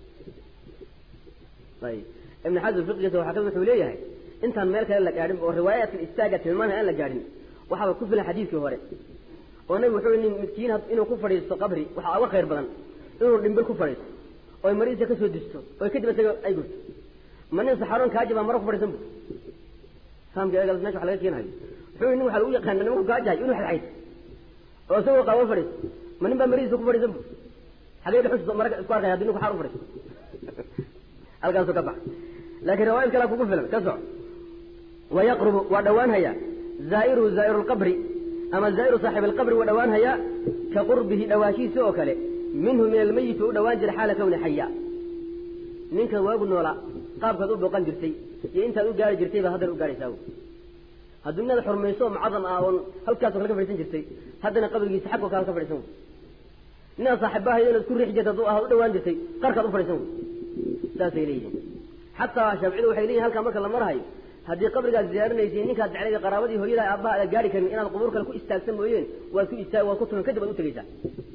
ayib ibn xasm fiqigiisa waxaa kamid wuxuu leeyahay intaan meel kale la gaadhin oo riwaayaadkan istaaga tilmaanaya aan la gaadhin waxaaba ku filan xadiidkii hore oo nabigu wuxuu nin midkiin inuu ku fadhiisto qabri waxaa uga khayr badan inuu dhimbil ku fadhiisto oy maridiisa kasoo disto oy kadib isaga ay gurto ma nin saxaroon kaaji baa maro ku fadhiisan bu fahamka eegas mesha wax laga keenayo wuxuu nin waxa lagu yaqaana nimanku kaajahay inuu xadxayd oo isagoo qaabo fadhiisto ma nin baa maridiisa ku fadhiisan bu xagee dhuxusha mara isku arkaya hadii ninku xaar u fadhiisto halkaasuu ka bax laakiin riwaayad kalea kugu filan ka soc wayaqrubu waa dhowaanhayaa zaa'iruhu zaa'iru lqabri ama zaa'iru saaxibi alqabri waa dhowaanhayaa ka qurbihi dhawaashiisa oo kale minhu min almayiti u dhawaan jira xaala kawni xaya ninka waagu noolaa qaabkaad u booqan jirtay iyo intaad u gaari jirtay baad haddana u gaaraysaa hadduu inaad xurmayso oo mucadam ah oon halkaasoo kale ka fadhiisan jirtay haddana qabrigiisa xagoo kale ka fadhiisan wey inaad saaxiibahayo inaad ku riix jirta hadduu ahaad u dhawaan jirtay qarkaad u fadhiisan wey saasay leeyihiin xataa shaaficiyadu waxay leeyihin halkaa marka la marahayo haddii qabrigaad ziyaarinaysay ninkaad jeclayda qaraabadii hooyada aabbaha aad gaari karin inaad qubuur kale ku istaagsan mooyeen waad ku istaag waad ku tukan kadib aad u tegaysaa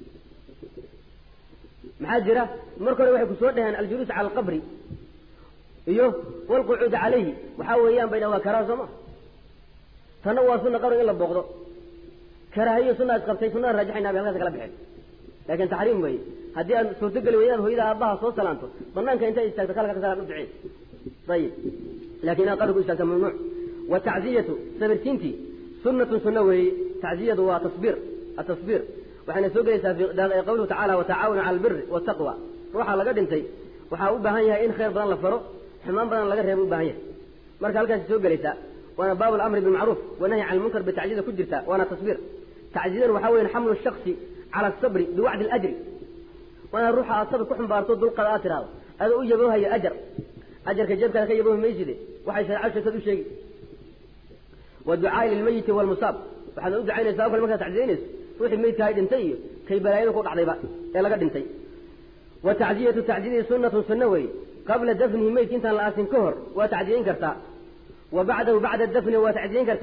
maxaa jira marka hore waxay ku soo dhaheen aljuluus cala alqabri iyo walqucuud calayhi waxaa weeyaan bayna waa karaaha soo ma tanna waa sunna qabri in la booqdo karaahiyo sunna is qabtay sunnada raajixayna bay halkaas kala baxeen laakiin taxriim weeye haddii aad suurtogeli weyda inaad hooyada aabbaha soo salaanto banaanka intaad istaagto kalka ka salaan u duceen ayib lakin inaad qabri ku istaagto mamnuuc watacziyatu sabirtiintii sunnatun sunna weeye tacziyadu waa tasbiir atasbiir waxayna soo gelaysaa fi qawluhu tacala watacaawanu cala albiri waltaqwa ruuxa laga dhintay waxaa u baahan yahay in khayr badan la faro xumaan badan laga reebo u baahan yahay marka halkaasi soo gelaysaa waana baabu lamri bilmacruuf wanahyi can lmunkar bitacziyada ku jirta waana tasbiir tacziyadan waxaa weya xamlu shaksi cala asabri biwacdi alajri waana ruuxa aad sabir ku xumbaarto dulqada aad tiraahdo adoo u yaboohayo ajar ajarka jeebkaada ka yaboohi mayside waxay shareecadu sheegtad u sheegi waducaai lilmayiti walmusaab waxaad u ducaynaysaa o kale markaad tacziyaynayso ruuxii meydkahay dhintay iyo kay balaayada ku dhacdayba ee laga dhintay wa tacziyatu tacziyadii sunnatun sunna weeye qabla dafnihi meydka intaan la aasin ka hor waa tacdiyayn kartaa wa bacdahu bacda dafni waa tacdiyayn kartaa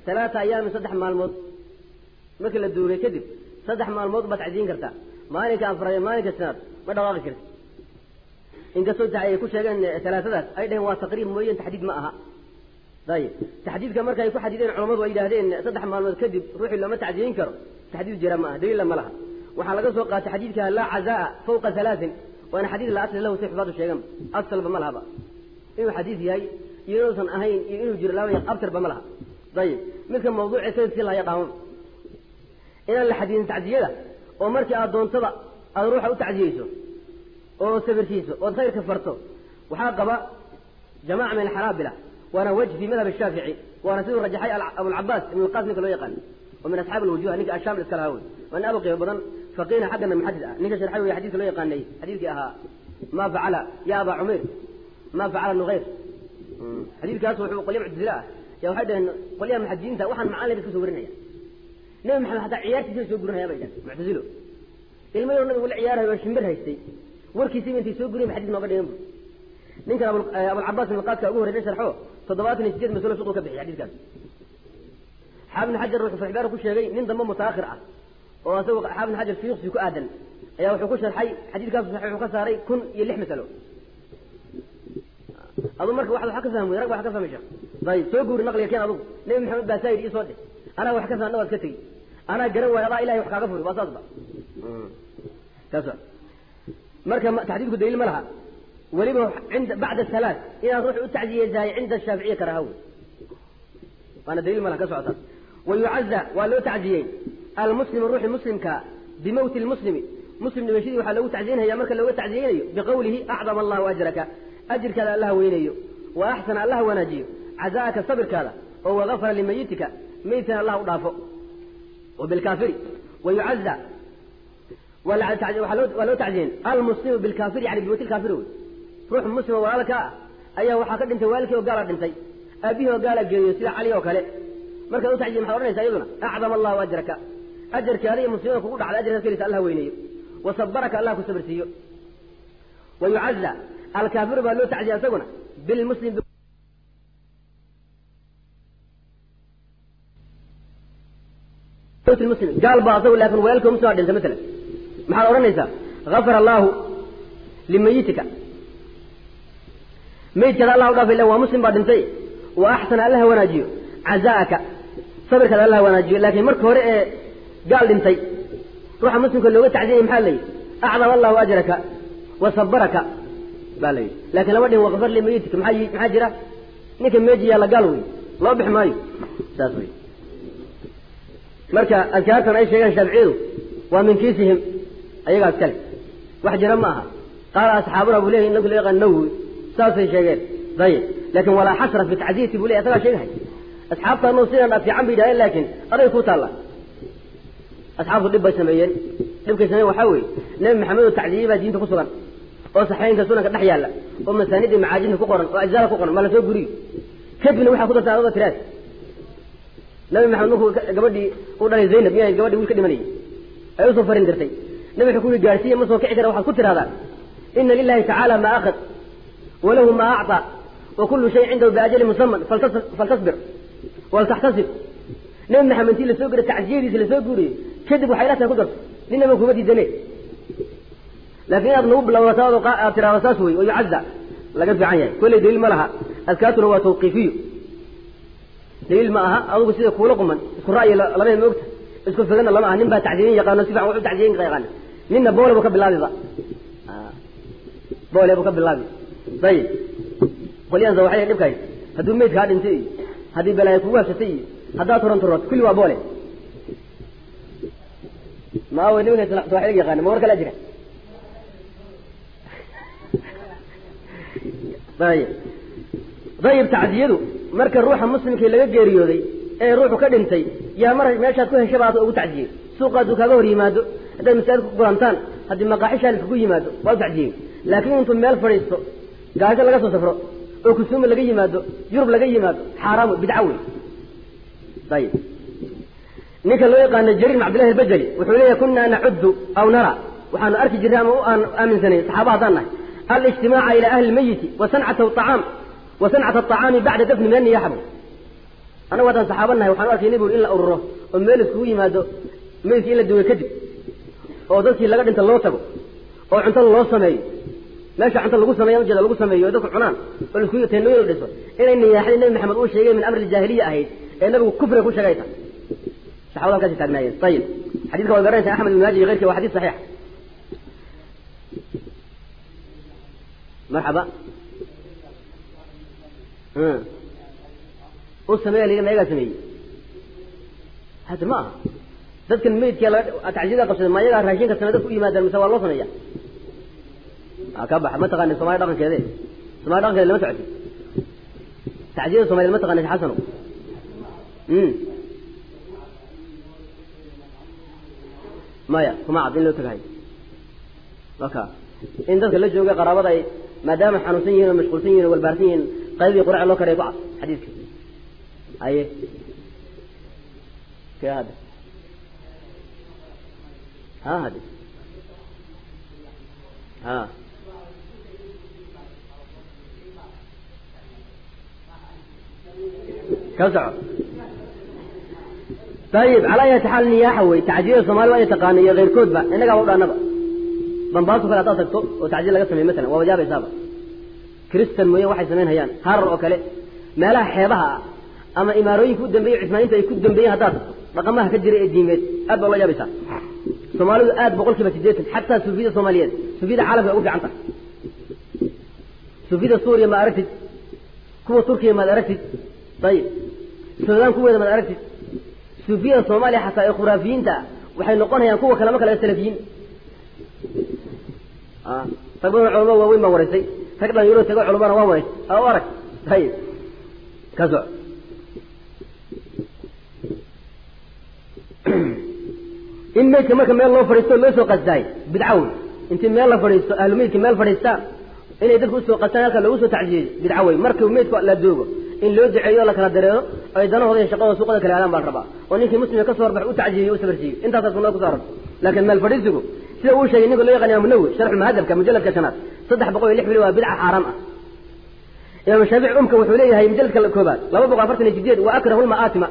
talaata ayaamin saddex maalmood markii la duugay kadib saddex maalmood baad tacsiyin kartaa maalinka afraad iyo maalinka shanaad ma dhaqaaqi karti inkastoo ay ku sheegeen talaatadaas ay dhaheen waa taqriib mooyeen taxdiid ma aha ayib taxdiidka marka ay ku xadideen culamadu ay yidhahdeen saddex maalmood kadib ruuxii looma tacsiyin karo taxdiid jira ma aha daliilla ma laha waxaa laga soo qaatay xadiidka laa cazaa fawqa halaatin waana xadiid la asli lahu si xufaadu sheegan asalba ma lahaba inuu xadiid yahay iyo inuusan ahayn iyo inuu jiro laba abtarba ma laha ayib midka mawduuci sayidkii laha yaqaamaba inaan la xadidin tacsiyada oo markii aad doontada aad ruuxa u tacsiyeyso oo sabirkiiso ood khayrka farto waxaa qaba jamaca min alxanaabila waana wajh fi madhab shaafici waana siduu rajaxay abulcabaas ibn lqasim ninka loo yaqaan oo min asxaabi alwujuh ninka ashaam iska lahaa wey waa nin aad u qiimo badan faqiina xaggana muxadid ah ninka sharxay wey xadidka loo yaqaanay xadiidkii ahaa ma facala ya aba cumayr ma facala nughayr xadiidkaas wuxuu qolya muctazile ah ya waxay dhaheen qolyaha muxadidiinta waxaan macaan laga soo warinaya nabi maxamed hataa ciyaartiisa soo gurinaya bay dhaheen muctazilo ilmo yar nabigu la ciyaarayo oo shimbir haystay warkiisiiba intay soo guriyen xadid nooga dhigan bu ninkan abulcabaas ibn qaadka ugu horreysay sharxo toddobaatan iyo sideed masalo shuqul ka bixiy xadiidkaas xaafid ibn xajar wuxuu faxbaar ku sheegay nin dambe mutaakhir ah oo asagu xaafid ibn xajar fiiqsi ku aadan ayaa wuxuu ku sharxay xadiidkaas saxiix wuxuu ka saaray kun iyo lix masalo adu marka waxaad wax ka fahmi rag wax ka fahmi sheekh dayib soo guuri naqliga keen adugu nabi maxamed baa saayid ii soo dheh anaa wax ka fahmna waad ka tegi anaa garan waayo adaa ilahay wax kaaga furi waa saas ba kaas marka taxdiidku daliil ma laha weliba inda bacda salaat inaad ruux u tacsiyeysahay cinda shaaficiya karaha wey waana daliil ma laha ka socotaa wayucaza waa loo tacsiyey almuslimu ruuxi muslimka bimowti lmuslimi muslim dhimashadii waxaa loogu tacsiyeynaya marka looga tacsiyeynayo biqawlihi acdama allahu ajraka ajirkaada allaha weynayo wa axsana allaha wanaajiyo cazaaka sabirkaada oo wagafara limayitika meydkana allah u dhaafo wabilkaafiri wayucaza waa loo tacsiyen almuslimu bilkaafiri yani bimowti lkaafiri wey ruux muslima walaalka ah ayaa waxaa ka dhintay waalidkii oo gaala dhintay aabihii oo gaala geeyo sida cali oo kale markaad u tacsiyen maxad odhanaysa iyaduna acdama allahu ajraka ajarkaada iyo muslimada kugu dhacday ajarkaad kelisa allah weyneeyo wasabaraka allah ku sabirsiiyo wayucaza alkaafiru baa loo tacsiya isaguna bilmuslim muslim gaal baa asagu laakin walaalkii muslim dhintay masalan maxaad odhanaysaa gafara allahu limayitika meydkaada allah u dhaafay illa waa muslim baa dhintay wa axsana allaha wanaajiyo cazaaka sabirkaada allah wanaajiyo laakiin marka hore ee gaal dhintay ruuxa muslimka looga tacsiyay maxaa la yidhi acdama allahu ajraka wa sabaraka baa la yidhi laakiin lama dhihin waqfar limayitika maxaa maxaa jira ninka meeji yaalla gaal wey loo bixi maayo saas wey marka adkaartan ay sheegaan shaaficiyadu waa min kiisihim ayagaas kale wax jira ma aha qaala asxaabuna buu leyahy ninka loo yaqaan nawowi saasay sheegeen dayib laakin walaa xasra fi tacsiyati buu ley asagaa sheegahay asxaabtaanu sidan dha fiican bay yidhahdeen laakiin aday ku taalla asxaabtu dhib bay sameeyeen dhibkay sameeyen waxaa weeye nebi maxamed oo tacsiyey baa diinta ku sugan oo saxeynka sunanka dhex yaalla oo masaanida macaajinta ku qoran oo ajzaala ku qoran ma la soo guriyo kadibna waxaa ku dartaa adada tiraad nabi maxamed markuu gabadhii u dhalay zaynab miyaa gabadhii wiil ka dhimanayay ay usoo farin dirtay nabi wuxuu ku yihi gaarsiiya ma soo kici kara waxaad ku tiraahdaa ina lilahi tacaala maa akhad walahu maa acطى wakulu shay cindahu biajali musaman faltasbir waltaxtasib nabi maxamed intii lasoo gura tacsiyadiisa lasoo guuriyey kadib waxay la tahay ku darto ninaba kuma diidane laakiin inaad nagu bilawdataa aad tiraahdo saas wey oo yucaza laga fiican yahay kolley daliil ma laha adkaatuna waa tawqiifiyo daliil ma aha adugu sida kuula quman isku ra'yi labada ma ogta isku figana lama aha nin baa tacdiyin yaqaano si fiican wax u tacdiyin yaqaan ninna boole buu ka bilaabiba boole buu ka bilaabi dayib qolyahansa waxay dhibkahay hadduu meyd kaa dhintay iyo haddii balaayo kugu habsatay iyo haddaad turan turood kulli waa boole ma awe nimanka sawaaxiliga yaqaana ma war kala jira dayib dayib tacdiyadu marka ruuxa muslimkii laga geeriyooday ee ruuxu ka dhintay yaa mar meeshaad ku heshaba aad ugu tacdiyey suuqa hadduu kaaga hor yimaado haddaad masaajid ku kulantaan haddii maqaaxishaa liskugu yimaado waa u tacdiyey laakiin intuu meel fadhiisto gaasho laga soo safro oo kusuuma laga yimaado yurub laga yimaado xaaraam wey bidca wey ayib ninka loo yaqaano jariir bin cabdillahi albajali wuxuu leeyahy kunaa nacuddu aw nara waxaanu arki jirnay ama u aan aaminsanay saxaaba haddaan nahay alijtimaaca ila ahli lmayiti wa sancata acaam wa sancata aطacaami bacda dafni min anniyaxabu annagu haddaan saxaaba nahay waxaan u arkaynay buri in la ururo oo meel iskugu yimaado meydkii in la duway kadib oo dadkii laga dhinta loo tago oo cunto loo sameeyo meesha cunto lagu sameeya ujeeda lagu sameeyo oo dadku cunaan oo laiskugu teenooyin la dhiso inay niyaaxdii nabi maxamed uu sheegay min amri aljaahiliya ahayd ee nabigu kufriga ku sheegay tahay saxaabada halkaasi taagnaayeen ayib xadiidka waad garanaysa axmed ibn maaji iyo keyrkii waa xadiis saxiix marxaba u sameeya la mayagaa sameeyey hadda ma aha dadkan meydkia tacsiyada qabsaday ma ayagaa raashinka samey dadku u yimaadaan mise waa loo sameeya ka baxa ma taqanin somalia dhaqankeede somalia dhaqankeeda lama socoti tacsiyada somaliyed ma taqanin xasano maya kuma cad in loo tagahay waka in dadka la jooga qaraabada ay maadaama xanuunsan yihin oo mashquulsan yihin o walbaarsan yihiin qaybdii qurac loo karaya ku cad xadiiska aye ke hadda ha hadde ha ka soco ayib calaa ayati xaal niyaaxa wey tacjiyada soomali waa ina taqaana iyo keyrkoodba innagaaba u dhaanaba bambaaso kale haddaad tagto oo tacjiya laga samey masalan waa wajaabaysaaba kristan mooye waxay samayn hayaan harar oo kale meelaha xeebaha ah ama imaarooyinka u dambeeyey cismaaniinta ay ku dambeeyeen haddaad tagto dhaqamaha ka jira ee diimeed aad baa ula yaabaysaa soomaalidu aad boqol kiiba sideetan xataa suufiyada soomaaliyeed suufiyada caalamka ay ugu fiican tahay suufiyada suuriya maad aragtid kuwa turkiya maad aragtid ayib suudaan kuweeda maad aragtid suufiyada soomaaliya xataa ee khuraafiyiinta ah waxay noqonayaan kuwa kale ma kale salafiyiin rag badan culama waaweyn baan waraysay rag dhalinyaro tego culamana waan waraysay aa u arag ayib ka soc in meydka marka meel loo fadhiisto loo soo qasdaay bidca wey intii meel la fadhiisto ahlu meydka meel fadhiistaan inay dadku usoo qastaan halka lagu soo tacjiyeeyo bidca wey marka meydku la doogo in loo duceeyo la kala dareero ay danahooda iyo shaqadooda suuqada kala aadaan baan rabaa oo ninkii muslimka ka soo horbax u tacjiyeeyo u sabarsiiyo intaasaa sunada ku saaran laakiin meel fadhiisigu sida uu sheegay ninka loo yaqaan imam nawi sharxu muhadabka mujalladka shanaad saddex boqol iyo lix bili waa bidca xaaraam ah imaam shaafici umka wuxuu leeyahay mujalladka koobaad laba boqol afartan iyo sideed wa akrahu lma'aatima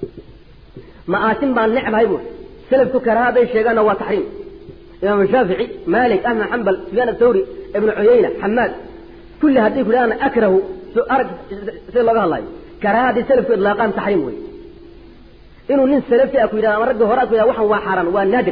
ma'aatim baan necbahay bu selafku karaha hadday sheegaanna waa taxriim imaam shaafici malik ahmed xambal sufyaan athawri ibnu cuyayna xamaad kulli hadday ku dhahaan akrahu arag sida looga hadlayo karaha hadday selafku idlaaqaan taxriim wey inuu nin salafi ah ku yidhahda ama ragga hore a ku yidhahda waxan waa xaaraan waa naadir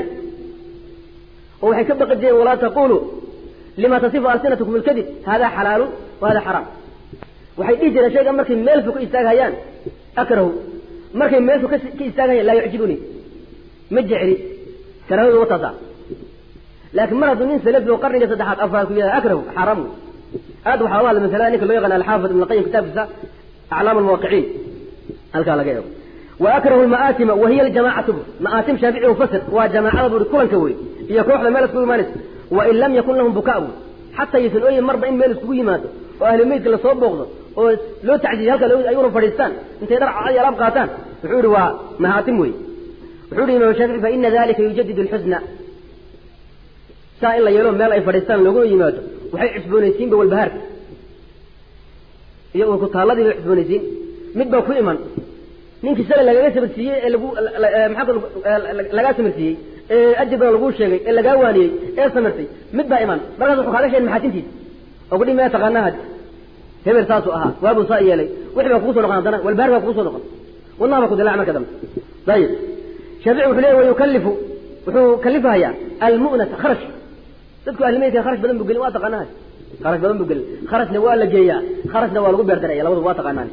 oo waxay ka baqi jireen walaa taquluu lima tasifu alsinatukum ilkadib hada xalaalu wa hada xaraam waxay dhihi jireen shayga markay meel fog ka istaaghayaan akrahu markay meel fog ka istaaghayaan laa yucjibuni ma jecli karahadu wataasa laakiin mar hadduu nin salafi oo qarniga saddexaad afraad ku yidhahda akrahu xaaraam wey aad waxaa uga hadla masalada ninka loo yaqaan alxaafid ibn qayim kitaabkiisa aclaam almuwaqiciin halkaa laga eego wa akrahu lma'aatima wa hiya aljamacatu ma'aatim shaafici ufasir waa jamaacada buri kulanka wey iyo kooxda meel iskugu imaanaysa wain lam yakun lahum bukaa bu xataa yaysan ooyin marba in meel iskugu yimaado oo ahlu meydka lasoo booqdo oo loo tacjiiyo halka ayuna fadhiistaan intay dhar cad iyo alaab qaataan wuxuu yihi waa mahaatim wey wuxuu yihi imam shaafici fa ina dalika yujadid alxusna saa in la yeelo meel ay fadhiistaan looguna yimaado waxay cusboonaysiinba walbahaarka iyo ku taalladii bay cusboonaysiin mid baa ku iman ninkii shalay lagaga sabarsiiyey ee lagu maxaa lagaa samarsiiyey ee ajir badan laguu sheegay ee lagaa waaniyey ee samartay mid baa iman markaas wuxuu kaaga sheegay maxaatintiisa oo kudhi maya taqaanaa had hebel saasuu ahaa waabuu saa yeelay wixii baa kugu soo noqon haddana walbahaar baa kugu soo noqon wadnaha baa ku dilaac marka dambe ayib shaafici wuxuu leeyahy wayukalifu wuxuu kalifahayaa almu'nata kharash dadku ahlimeydka kharash badan buu gelin waa taqaanaa had kharash badan buu gelin kharashna waa la geeyaa kharashna waa lagu beerdaraya labadu waa taqaanaan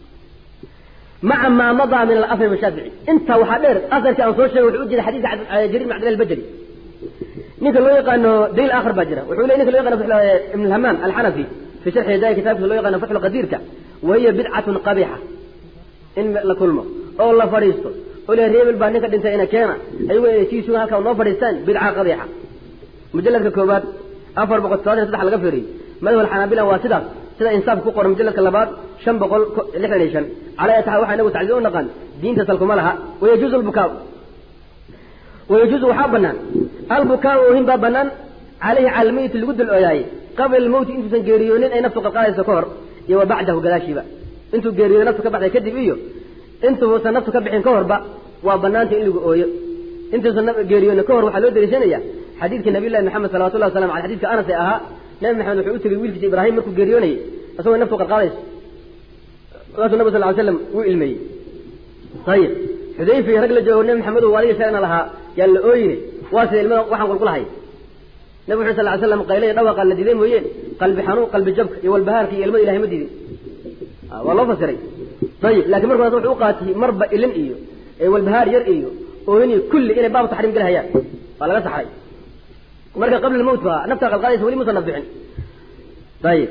maca maa madaa min alafr shaafici intaa waxaa dheer asarkii aan soo sheegay wuxuu u jeeda xadiiska jariir bin cabdillah albajali ninka loo yaqaano daliil aakhar baa jira wuxuu leey ninka loo yaqano ibn alhamaan alxanafi fi sharxi hidaaya kitabkiisa loo yaqaano fatxu qadiirka wahiya bidcatun qabiixa in la kulmo oo la fadhiisto oo le reebel baa ninka dhintay ina keena ayago inay sii sugan halkaa noo fadhiistaan bidca qabiixa mujaladka koobaad afar boqol todobaatan saddex laga feeriyey madhab alxanaabila waa sidaas sida insaaf ku qoran mujaladka labaad shan boqol lixdan iyo shan calaa taxa waxaa inagu tacsiya u naqaan diinta salkuma laha wayajuuzu albukaa wayajuuzu waxaa banaan albukaa oohin baa banaan caleyhi cala almeyiti lagu dul ooyaayey qabla almowti intuusan geeriyoonin ay naftu qalqaadayso ka hor iyo wa bacdahu gadaashiiba intuu geeriyooday naftu ka baxday kadib iyo intuusan naftu ka bixin ka horba waa banaanta in lagu ooyo intuusan geeriyoona ka hor waxaa loo dariishanaya xadiidka nabiy llahi maxamed salawatullahi wasalam aley xadidka anas ee ahaa nabi maxamed wuxuu u tegey wiilkiisa ibraahim markuu geeriyoonayay isagoo naftu qarqaadayso markaasuu nabig sal ly slam wuu ilmeeyey ayib xudayfa iyo rag la joogo nabi maxamed oo adiga sheegna lahaa yaa la ooyine waa sida ilmada waxaan qulqulahay nabig wuxu sal ly slam qaylaya dhawaqa la diiday mooyeen qalbi xanuun qalbi jabka iyo walbahaarka iyo ilmada ilahay ma diidin waa loo fasiray ayib lakin marka wuxuu u qaatiyey marba ilin iyo walbahaar yar iyo ooyin iyo kulli inay baabu taxriim gelahayaan waa laga saxray marka qabla lmawt ba naftaa qalqaadaysa weli musan nafbixin ayib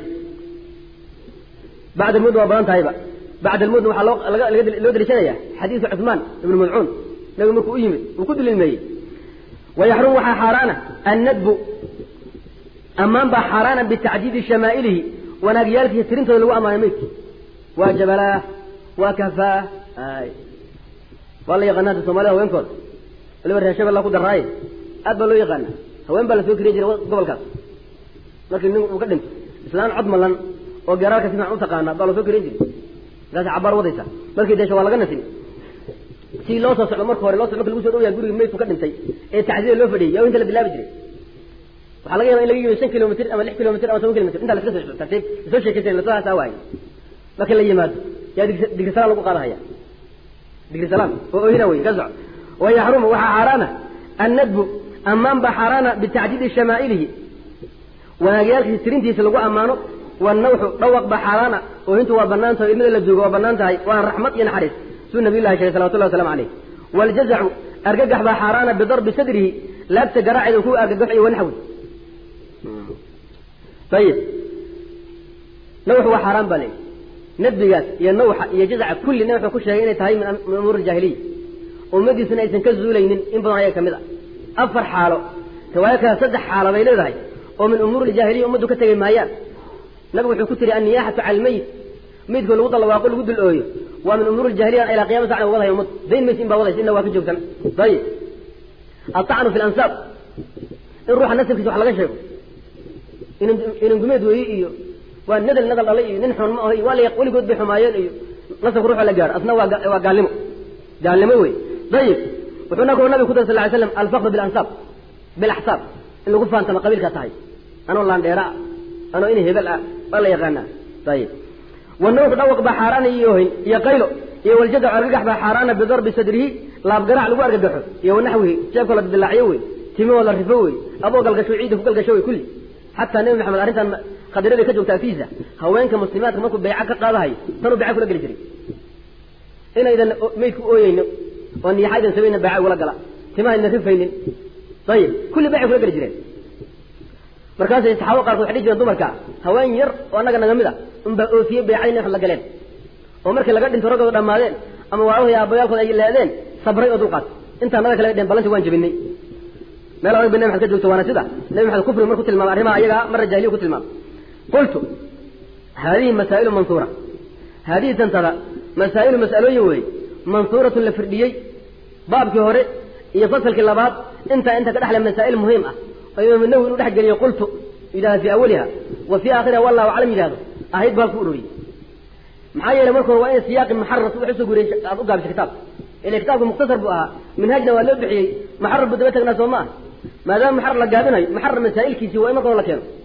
bacda almud waa badan tahayba bacda almudna waxaa loo loo daliishanaya xadiisu cuثmaan ibnu madcuun nabigu markuu u yimid uu ku dulilmeeyey wayaxrum waxaa xaaraana annadbu ammaan baa xaaraana bitacdiidi shamaa'ilihi wanaagyaalkiisa tirintooda lagu ammaanay maydki waa jabalaah waa kahfaah ay waa la yaqaana hadda soomaalida haweenkooda waliba reer shabella ku daraaye aad baa loo yaqaana haween baa la soo keriya jiray gobolkaas markii nin uu ka dhinto islaan cod malan oo geeraalka si fiican u taqaana baa la soo keriyan jiray markaas cabaar wadaysa markii deesha waa laga nasin si loo soo socdo marka hore loo socdo marka lagu soo dhowyaa guriga meydku ka dhintay ee tacsida loo fadhiyay yaa inta la bilaabi jiray waxaa laga yaba in laga yimi shan kilomitr ama lix kilomitr ama toban kilomitr intaa la iska soo tartiib lasoo sheekaysan lasoo waaye marka la yimaado yaa digri salaan lagu qaadahaya digri salaan oo oohina wey ka soco wayaxrumu waxaa xaaraana annadbu ammaan baa xaaraana bitacdiidi shamaa'ilihi wanaagyaalkiisa tirintiisa lagu ammaano wanawxu dhawaq baa xaaraana oohintu waa banaan tahay ilmada la joogo waa banaan tahay waana raxmad iyo naxariis suu nabiy llahi sheegay salawatullahi waslamu caleyh waaljazacu argagax baa xaaraana bidarbi sadrihi laabta garaaceeda ku argagaxo iyo wanaxwi ayib nawxu waa xaaraan baa leeyi nadbigaas iyo nawxa iyo jazaca kulli nawxu ku sheegay inay tahay min umuur jaahiliya ummadiisuna aysan ka zuulaynin in badan ayaga kamid a afar xaalo riwaayo kale saddex xaalo bay leedahay oo min umuur ljaahiliya ummaddu ka tegay maayaan nabigu wuxuu ku tiri anniyaaxatu cala almeyit meydkoo lagu dallawaaqo lagu dul ooyo waa min umuur ljahiliya ilaa qiyama sacna wadaya ummad dayn maysa in baa wadaysa inna waa ka joogsan ayib altacnu fi lansaab in ruuxa nasabkiisa wax laga sheego inan gumeed weeye iyo waa nadal nadal dhalay iyo nin xun ma aho iyo waa la weligood bay xumaayeen iyo nasabka ruuxa la gaaro asna waa waa gaalnimo gaalnimo wey ayib wuxuu na nabigu ku daray sal ly slam alfaqru bilansaab bilaxsaab in lagu faantama qabiilkaa tahay anoo laandheera ah anoo in hebel ah waa la yaqaanaa ayib wanawxu dhawaq baa xaaraana iyo ohin iyo qaylo iyo waljadacu argagax baa xaaraana bidarbi sadrihi laabgaraac lagu argagaxo iyo wanaxwihi jeebkoo la dilaaciyo wey timahoo la rifo wey aboo galgasho ciidda ku galgasho wey kulli xataa nebi maxamed arrintan khadiradii ka joogta agtiisa haweenka muslimaadka markuu bayca ka qaadahayo tanuu bayca kula geli jiray inaydan meydku ooyeyno oo niyaxaydan samayna bayca ugula gala timahayna rifaynin ayib kulli baycay kula geli jireen markaasay saxaabada qaarkood waxay dhihi jireen dumarka haween yar oo annaga naga mid a unbaa oofiyey baycadii wax la galeen oo markii laga dhinto raggooda dhammaadeen ama waalahoy aabbayaalkooda ay leedeen sabray oo dulqaat intaa naga kale dheen ballanti waan jebinay meel adag bay nabi maxamed ka joogto waana sida nabi maxamed kufriga marku tilmaamay arrimaha ayaga marra jahiliya ku tilmaamay qultu haadihi masaa'ilu mansuura haadihi tantada masaa'ilu mas'alooyin weeye mansuuratun la firdhiyey baabkii hore iyo fasalkii labaad intaa inta ka dhexle masaa'il muhiim ah oo imaam nawi inuu dhex geliyo qultu yidhahda fii awaliha wa fii aakhiriha wallahu aclam yidhahdo ahayd baa halku ururiyey maxaa yeelay marka hore waa in siyaaqi muxarar wax usoo guriyey aad u gaabisay kitaabka ila kitaabku mukhtasar buu ahaa minhaajna waa loo bixiyey muxarar buu daba tagnaa soo maaha maadaama muxarar la gaabinayo muxarar masaa'ilkiisii waa in marka hore la keeno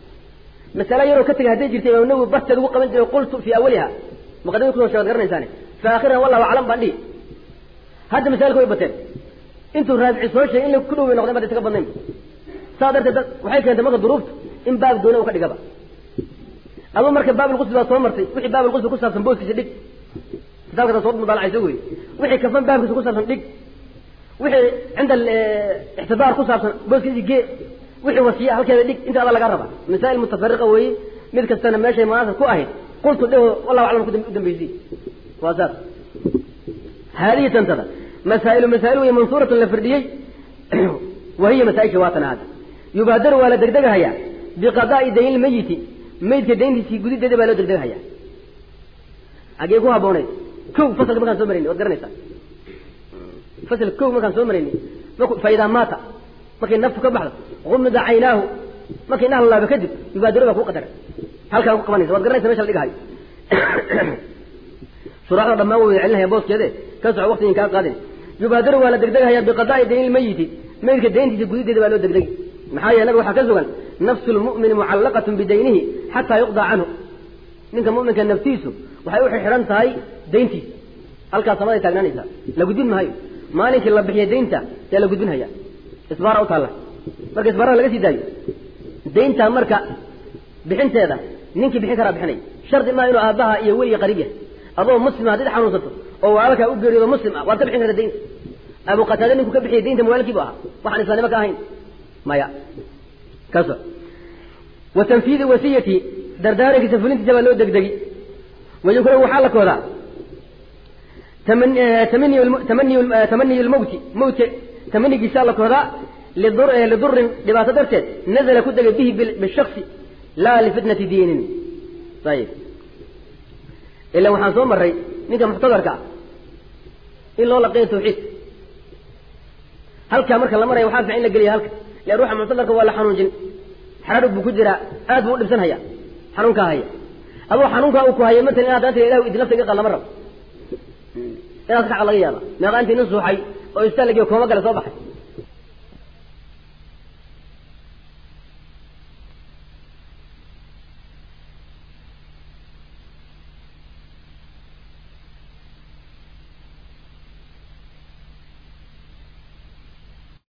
masale yaroo ka tegay hadday jirtay imaam nawi barteed ugu qaban jiray qultu fii awaliha muqadimada kusoo sheegad garanaysaane fi aakhiriha wallahu aclam baan dhihi hadda masaailka way bateen intuu raabici soo sheegay in la ku dhow bay noqdeen bad isaga badnayn saa darteed waxay keentay marka duruufta in baab gooni u ka dhigaba aduu marka baablqusli baa soo martay wixii baablqusli ku saabsan booskiisa dhig kitaabka soo mudaalacayso wey wixii kafan baabkiisa ku saabsan dhig wixii cinda ixtidaar ku saabsan booskiisa gee wixii wasiya halkeeda dhig inta ada laga raba masaa'il mutafariqa weeye mid kastana meeshay munaasab ku ahayd qultu dheho wallahu aclam u dambaysi waa saas haadihi tantada masaa'ilu masaa'il wey mansuuratun la firdhiyey wahiya masaa-isha waatana hadda yubaadaru waa la degdegahayaa biqadaa'i dayn lmayiti maydka dayntiisii gudideeda baa loo degdegahayaa agee ku habbooneyd kow fasalka markaan soo marayni waad garanaysaa fasal kow markaan soo marayni fa idaa maata markay naftu ka baxdo gumida caynaahu markay indhaha lalaaba kadib yubaadiru baa kuu qadara halkaan ku qabanaysa waad garanaysa mesha la dhigahayo shuraaxda dhammaan way celinaya booskeede ka soco waqtigan kaa qaadin yubaadiru waa la degdegahayaa biqadaa'i dayni lmayiti meydka dayntiisa gudideeda baa loo degdegi maxaa yeele nabiga waxaa ka sugan nafsu lmu'mini mucallaqatun bidaynihi xataa yuqdaa canhu ninka mu'minka naftiisu waxay u xidhan tahay dayntiisa halkaas samaday taagnaanaysaa la gudbin maayo maalinkii la bixiya daynta yaa la gudbinhaya isbaara u taalla marka isbaarada laga sii daayo daynta marka bixinteeda ninkii bixin karaa bixinay shardi maa inuu aabbaha iyo weliga qariib yahay adoo muslima haddii xanuunsato oo walaalkaa u geeriyoodo muslim ah waad ka bixin karta daynta abu qataade ninku ka bixiyay daynta mawaalkii bu ahaa waxaan islaanimo ka ahayn maya kaso wa tanfiidi wasiyati dardaarankiisa fulintiisa baa loo degdegi wayukra waxaa la koodaa tamaniy lmowti mowtka tamanigiisaa la koodaa lidurin dhibaato darteed nazala ku degay bihi bishaksi laa lifitnati diinin ayib ila waxaan soo maray ninka muxtadarka ah in loo laqeeyo tawxiid halkaa marka la maraya waxaa fiican in la geliya halka len ruuxa muxtadarka waa la xanuunjin xaraadhug buu ku jiraa aad buu u dhibsan haya xanuunkaa haya adoo xanuunkaa uu ku haya matalan inaad daanta ilahu idi lafta iga qal lama rabo inaad ka xaq laga yaaba meeqa intii nin suuxay oo istaalagiyo kooma gale soo baxay